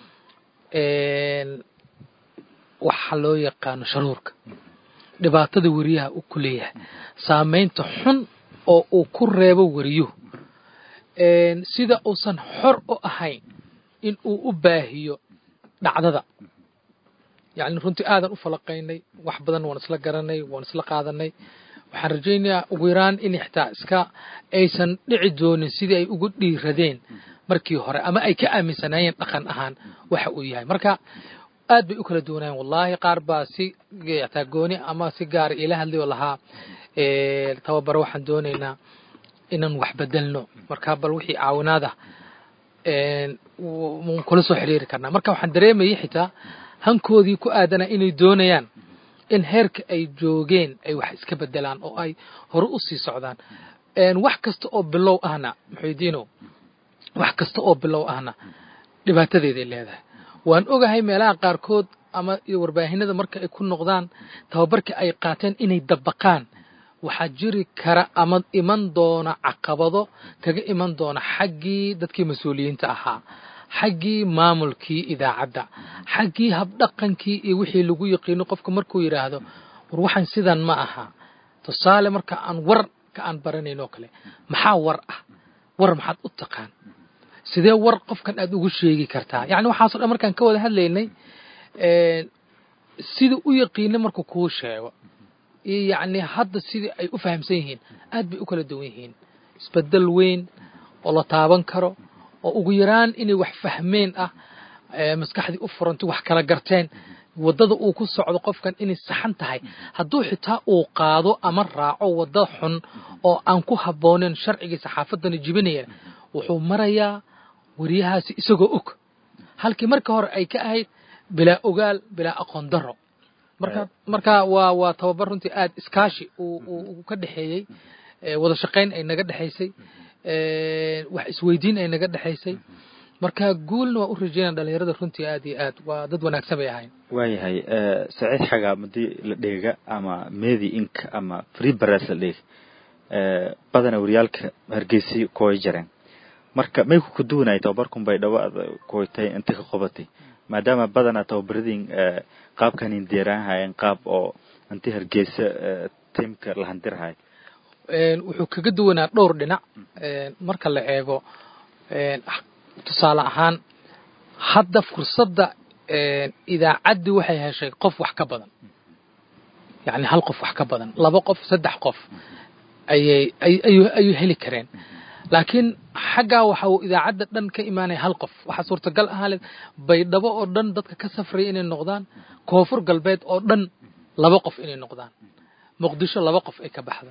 S5: waxa loo yaqaano sharuurka dhibaatada weriyaha uu ku leeyahay saamaynta xun oo uu ku reebo weriyuhu sida uusan xor u ahayn in uu u baahiyo dhacdada yacni runtii aadan u falaqaynay wax badan waan isla garanay waan isla qaadanay waxaan rajaynayaa ugu yaraan in xitaa iska aysan dhici doonin sidii ay ugu dhiiradeen markii hore ama ay ka aaminsanaayeen dhaqan ahaan waxa uu yahay marka aad bay u kala duwanayeen wallahi qaar baa si taa gooni ama si gaara ila hadlay oo lahaa tababaro waxaan doonaynaa inaan wax bedelno marka bal wixii caawinaada mun kula soo xiriiri karnaa marka waxaan dareemayay xitaa hankoodii ku aadanaa inay doonayaan in heerka ay joogeen ay wax iska bedelaan oo ay hore u sii socdaan wax kasta oo bilow ahna muxuudiino wax kasta oo bilow ahna dhibaatadeeday leedahay waan ogahay meelaha qaarkood ama warbaahinada marka ay ku noqdaan tababarka ay qaateen inay dabaqaan waxaa jiri kara ama iman doona caqabado kaga iman doona xaggii dadkii mas-uuliyiinta ahaa xaggii maamulkii idaacadda xaggii habdhaqankii iyo wixii lagu yaqiino qofka markuu yidhaahdo war waxaan sidan ma aha tusaale marka aan war ka aan baranayn oo kale maxaa war ah war maxaad u taqaan sidee war qofkan aad ugu sheegi kartaa yacni waxaasoo dhan markaan ka wada hadlaynay sidii u yaqiina markuu kuu sheego iyo yacni hadda sidii ay u fahamsan yihiin aad bay u kala duwan yihiin isbedel weyn oo la taaban karo oo ugu yaraan inay wax fahmeen ah maskaxdii u furantay wax kala garteen waddada uu ku socdo qofkan inay saxan tahay hadduu xitaa uu qaado ama raaco wadda xun oo aan ku habbooneyn sharcigii saxaafaddana jibinaya wuxuu marayaa wariyahaasi isagoo og halkii marka hore ay ka ahayd bilaa ogaal bilaa aqoon daro marka marka waa waa tababar runtii aad iskaashi uu uu ka dhexeeyey wada shaqayn ay naga dhexaysay wax isweydiin ay naga dhexaysay marka guulna waa u rajeynaa dhalinyarada runtii aad iyo aad waa dad wanaagsan bay ahayn
S17: waayahay saciid xagaa madii la dheega ama medi ink ama free baras la dheega badana waryaalka hargeysi kooy jareen marka may ku kaduwanay tababarkun bay dhawaad kooytay inta ka qabatay maadaama badana tababaradiin qaabkanin deeraanhayeen qaab oo inti hargeysa tiimka la handirhay
S5: wuxuu kaga duwanaa dhowr dhinac marka la eego tusaale ahaan hadda fursadda idaacaddii waxay heshay qof wax ka badan yacni hal qof wax ka badan laba qof saddex qof ayay ayuu heli kareen laakiin xaggaa waxa uu idaacadda dhan ka imaanaya hal qof waxaa suurtagal ahaa le baydhabo oo dhan dadka ka safraya inay noqdaan koonfur galbeed oo dhan laba qof inay noqdaan muqdisho laba qof ay ka baxdo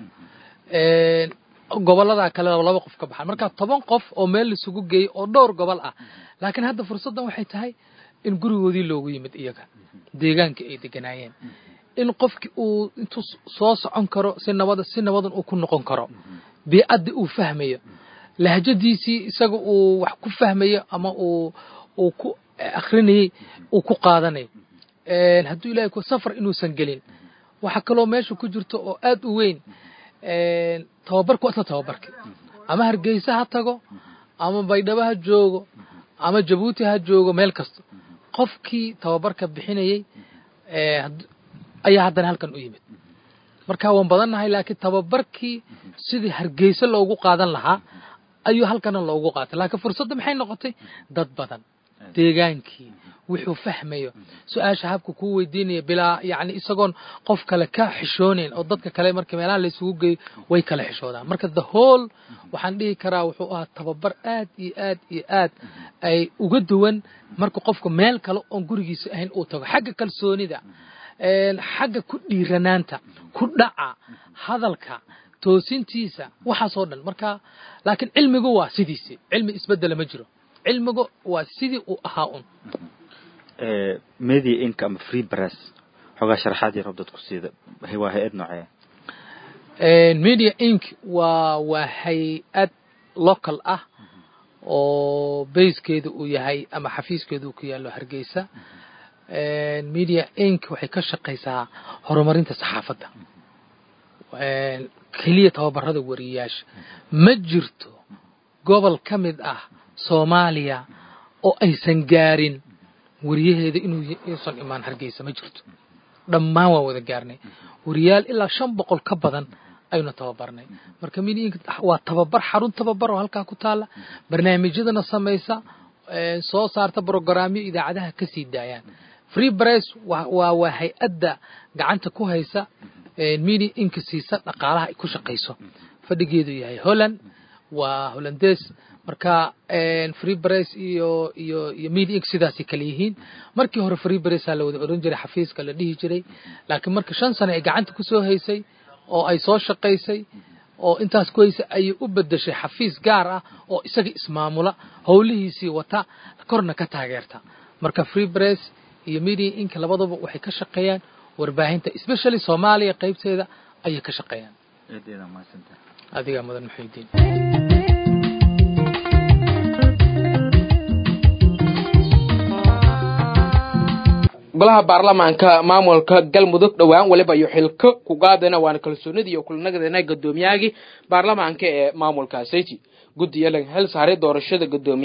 S5: gobollada kale laba qof ka baxaan marka toban qof oo meel laisugu geeyey oo dhowr gobol ah laakiin hadda fursaddan waxay tahay in gurigoodii loogu yimid iyaga deegaankii ay deganaayeen in qofkii uu intuu soo socon karo si nabada si nabadan uu ku noqon karo biicaddii uu fahmayo lahjadiisii isaga uu wax ku fahmayo ama uu uu ku akrinayey uu ku qaadanayo hadduu ilahay ku safar inuusan gelin waxaa kaloo meesha ku jirto oo aad u weyn tababarku waa isla tababarki ama hargeysa ha tago ama baydhabo ha joogo ama jabuuti ha joogo meel kasta qofkii tababarka bixinayey ayaa haddana halkan u yimid marka waan badannahay laakiin tababarkii sidii hargeysa loogu qaadan lahaa ayuu halkana loogu qaatay laakiin fursadda maxay noqotay dad badan deegaankii wuxuu fahmayo su-aasha habka kuu weydiinaya bilaa yacni isagoon qof kale ka xishoonayn oo dadka kale marka meelaha la isugu geeyo way kala xishoodaan marka the whole waxaan dhihi karaa wuxuu ahaa tababar aad iyo aad iyo aad ay uga duwan marka qofka meel kale oon gurigiisa ahayn uu tago xagga kalsoonida xagga ku dhiiranaanta ku dhaca hadalka toosintiisa waxaasoo dhan marka laakiin cilmigu waa sidiisii cilmi isbedela ma jiro cilmigu waa sidii uu ahaa un
S17: media inka ama free press xoogaa sharaxaad yar oo dadku siida waa hay-ad noocee
S5: media inc waa waa hay-ad local ah oo bayskeedu uu yahay ama xafiiskeedu uu ku yaallo hargeysa media inc waxay ka shaqaysaa horumarinta saxaafadda keliya tababarada wariyayaasha ma jirto gobol ka mid ah soomaaliya oo aysan gaarin wariyaheeda inuu inuusan imaan hargeysa ma jirto dhammaan waan wada gaarnay wariyaal ilaa shan boqol ka badan aynu tababarnay marka midiinka waa tababar xarun tababar oo halkaa ku taala barnaamijyadana samaysa soo saarta brogaraamyo idaacadaha ka sii daayaan free press waa waa hay-adda gacanta ku haysa media inka siisa dhaqaalaha ay ku shaqayso fadhigeedu yahay holland waa hollandes marka free press iyo iyo iyo media inc sidaasay kale yihiin markii hore free pressaa la wada oran jiray xafiiska la dhihi jiray laakiin marka shan sano ay gacanta kusoo haysay oo ay soo shaqaysay oo intaas ku haysay ayay u bedeshay xafiis gaar ah oo isaga ismaamula howlihiisii wata korna ka taageerta marka free press iyo media inc labadaba waxay ka shaqeeyaan warbaahinta especially soomaaliya qaybteeda ayay ka shaqeeyaan adigaa mudan muxiidiin
S1: golaha baarlamaanka maamulka galmudug dhowaan waliba iyo xilko ku qaadana waana kalsoonidii iyo kulanagadana gudoomiyahagii baarlamaanka ee maamulka sayti guddiga laga hel saaray doorashada gudoomiyaha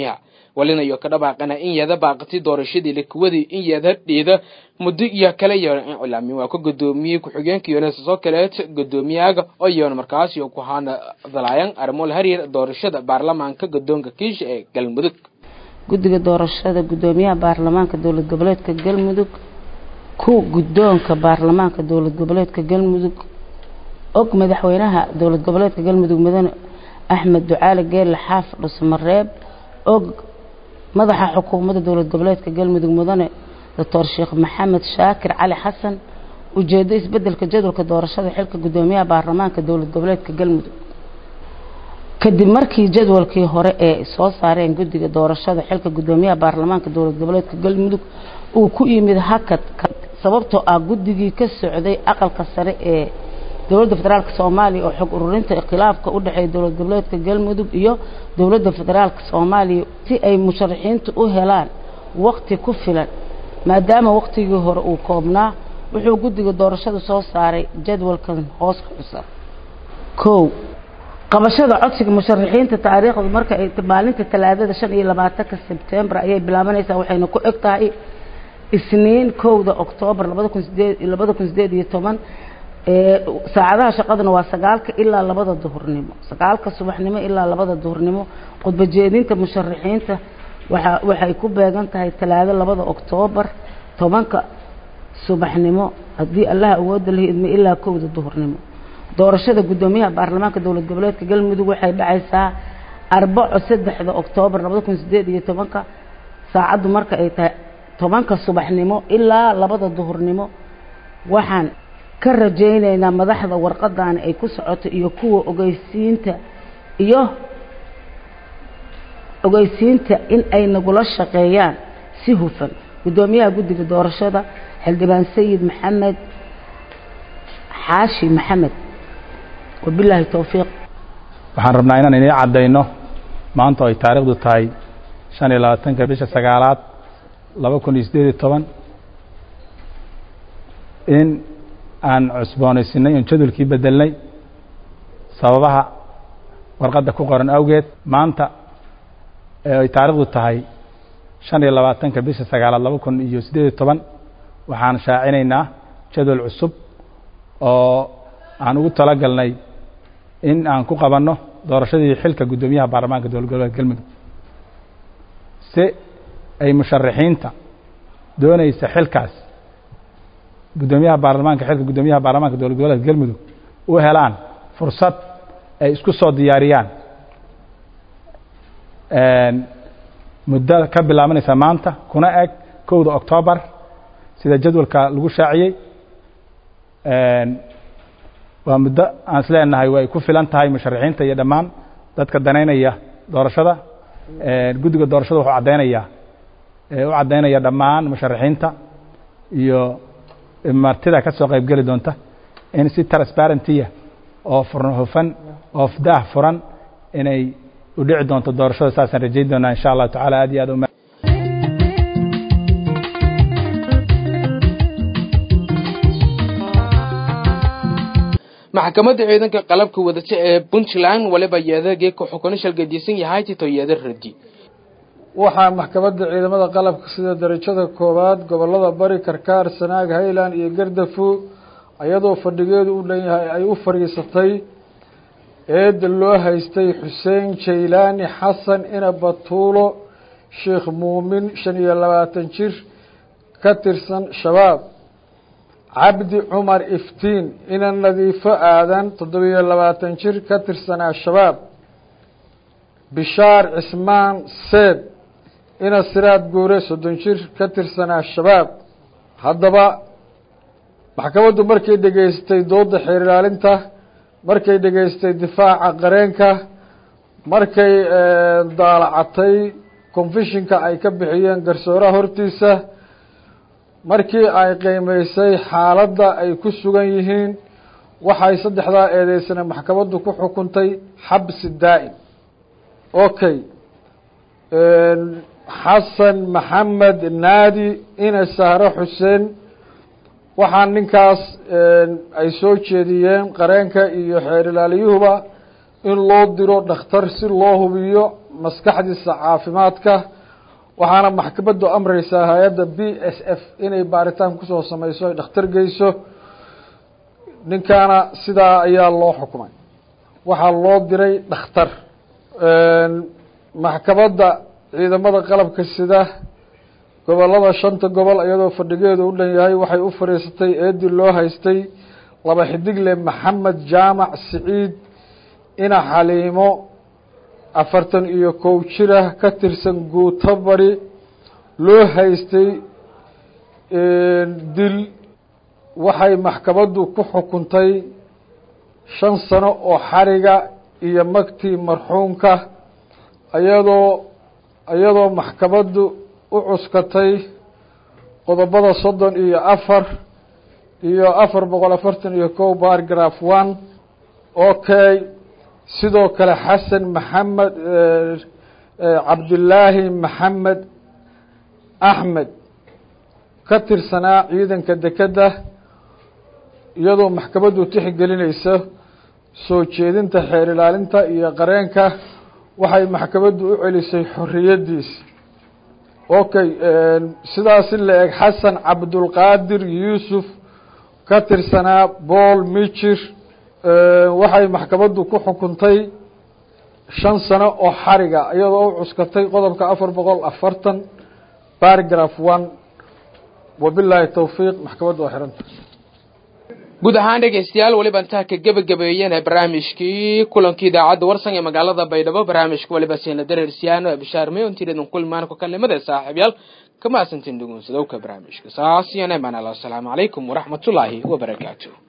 S1: walina iyo ka dhabaaqana in yada baaqati doorashadii lakuwadii in yada dhiida muddo iyo kale yeelan in cilaamin waa ka gudoomiyey ku-xigeenka yones soo kaleet gudoomiyaaga oo yeelan markaas iyo ku hana dalaayan arrimo la xiriir doorashada baarlamaanka gadoonka kiisha ee galmudug
S4: guddiga doorashada gudoomiyaha baarlamaanka dowlad goboleedka galmudug ku guddoonka baarlamaanka dowlad goboleedka galmudug og madaxweynaha dowlad goboleedka galmudug mudane axmed ducaali geelle xaaf dhusmareeb og madaxa xukuumadda dowlad goboleedka galmudug mudane doctor sheekh maxamed shaakir cali xasan ujeedo isbedelka jadwalka doorashada xilka gudoomiyaha baarlamaanka dowlad goboleedka galmudug kadib markii jadwalkii hore ee soo saareen guddiga doorashada xilka gudoomiyaha baarlamaanka dowlad goboleedka galmudug uu ku yimid hakad sababtoo ah guddigii ka socday aqalka sare ee dowladda federaalk soomaaliya oo xog ururinta khilaafka u dhexeeya dowlad goboleedka galmudug iyo dowladda federaalk soomaaliya si ay musharaxiintu u helaan waqti ku filan maadaama waqtigii hore uu koobnaa wuxuu guddiga doorashada soo saaray jadwalkan hoos ka xusan kow qabashada codsiga musharaxiinta taariikhdu marka ay maalinta talaadada shan iyo labaatanka sebtembar ayay bilaabanaysaa waxayna ku eg tahay isniin kowda oktoobar labada kun sideed labada kun sideed iyo toban saacadaha shaqaduna waa sagaalka ilaa labada duhurnimo sagaalka subaxnimo ilaa labada duhurnimo khudba jeedinta musharaxiinta waxa waxay ku beegan tahay talaado labada oktoobar tobanka subaxnimo haddii allaha awooda la idmo ilaa kowda duhurnimo doorashada gudoomiyaha baarlamaanka dowlad goboleedka galmudug waxay dhacaysaa arbaco saddexda oktoobar labada kun sideed iyo tobanka saacaddu marka ay tahay tobanka subaxnimo ilaa labada duhurnimo waxaan ka rajaynaynaa madaxda warqadaani ay ku socoto iyo kuwa ogeysiinta iyo ogeysiinta in ay nagula shaqeeyaan si hufan gudoomiyaha guddiga doorashada xildhibaan sayid maxamed xaashi maxamed wabilaahi towfiiq
S18: waxaan rabnaa inaan inii caddayno maanta oo ay taariikhdu tahay shan iyo labaatanka bisha sagaalaad laba kun iyo siddeed iyo toban in aan cusboonaysinay oon jadwalkii bedelnay sababaha warqadda ku qoran awgeed maanta ee ay taariikhdu tahay shan iyo labaatanka bisha sagaalaad laba kun iyo siddeed iyo toban waxaan shaacinaynaa jadwal cusub oo aan ugu talagalnay in aan ku qabanno doorashadii xilka guddoomiyaha baarlamaanka dowlad goboleedka galmudug si ay musharaxiinta doonaysa xilkaas guddoomiyaha baarlamaanka xilka guddoomiyaha baarlamaanka dowlad goboleedka galmudug u helaan fursad ay isku soo diyaariyaan muddo ka bilaabanaysa maanta kuna eg kowda octoobar sida jadwalka lagu shaaciyey waa muddo aan is leenahay way ku filan tahay musharaxiinta iyo dhammaan dadka danaynaya doorashada guddiga doorashada wuxuu caddaynayaa u caddaynaya dhammaan musharaxiinta iyo martida ka soo qayb geli doonta in si transparentiya oo furn hufan oo daah furan inay u dhici doonto doorashada saasaan rajayn doonaa insha allahu tacala aad iyo aad uma
S1: maxkamadda ciidanka qalabka wadata ee puntland waliba yeedagee ku xukuna shalgadiisan yahay tito yeeda radi
S19: waxaa maxkamadda ciidamada qalabka sida darajada koowaad gobolada bari karkaar sanaag highland iyo gardafu iyadoo fadhigeedu u dhan yahay ay u fadhiisatay eedda loo haystay xuseen jaylaani xasan ina batuulo sheekh muumin shan iyo labaatan jir ka tirsan shabaab cabdi cumar iftiin ina nadiifo aadan toddobiyo labaatan jir ka tirsanaa shabaab bishaar cismaan seed ina siraad guure soddon jir ka tirsanaa shabaab haddaba maxkamaddu markay dhegaystay doodda xeer ilaalinta markay dhegaystay difaaca qareenka markay daalacatay confishinka ay ka bixiyeen garsooraha hortiisa markii ay qiimeysay xaaladda ay ku sugan yihiin waxay saddexdaa eedeysana maxkamaddu ku xukuntay xabsi daa'im okay xasan maxamed naadi ina sahro xuseen waxaa ninkaas ay soo jeediyeen qareenka iyo xeer ilaaliyuhuba in loo diro dhakhtar si loo hubiyo maskaxdiisa caafimaadka waxaana maxkamaddu amreysaa hay-adda b s f inay baaritaan kusoo sameyso ay dhakhtar geyso ninkaana sidaa ayaa loo xukumay waxaa loo diray dhakhtar maxkamadda ciidamada qalabka sida gobolada shanta gobol iyadoo fadhigeedu u dhan yahay waxay u fadhiisatay eedii loo haystay laba xidigle maxamed jaamac siciid ina xaliimo afartan iyo kow jirah ka tirsan guuto bari loo haystay dil waxay maxkamaddu ku xukuntay shan sano oo xariga iyo magtii marxuumka iyadoo iyadoo maxkamaddu u cuskatay qodobada soddon iyo afar iyo afar boqol afartan iyo kow bargraph one okay sidoo kale xasan maxamed cabdilaahi maxamed axmed ka tirsanaa ciidanka dekedda iyadoo maxkamaddu tixgelinaysa soo jeedinta xeer ilaalinta iyo qareenka waxay maxkamaddu u celisay xorriyaddiisa okay sidaasi la eg xasan cabdulqaadir yuusuf ka tirsanaa bool mijir waxay maxkamaddu ku xukuntay shan sano oo xariga iyadoo u cuskatay qodobka afar boqol afartan bargraph one wabilaahi towfiiq maxkamaddu waa xiranta
S1: guud ahaan dhegeystayaal weliba intaa ka gebagabeeyeen barnaamijkii kulankii idaacadda warsan ee magaalada baydhabo barnaamijka weliba siina dareersiyaano ee bishaar mayontiradan kulmaan ku kalimada saaxiibyaal kama asantin dhugunsadowka barnaamijka saas iyo neemaan allah asalaamu calaykum waraxmatullaahi wabarakaatu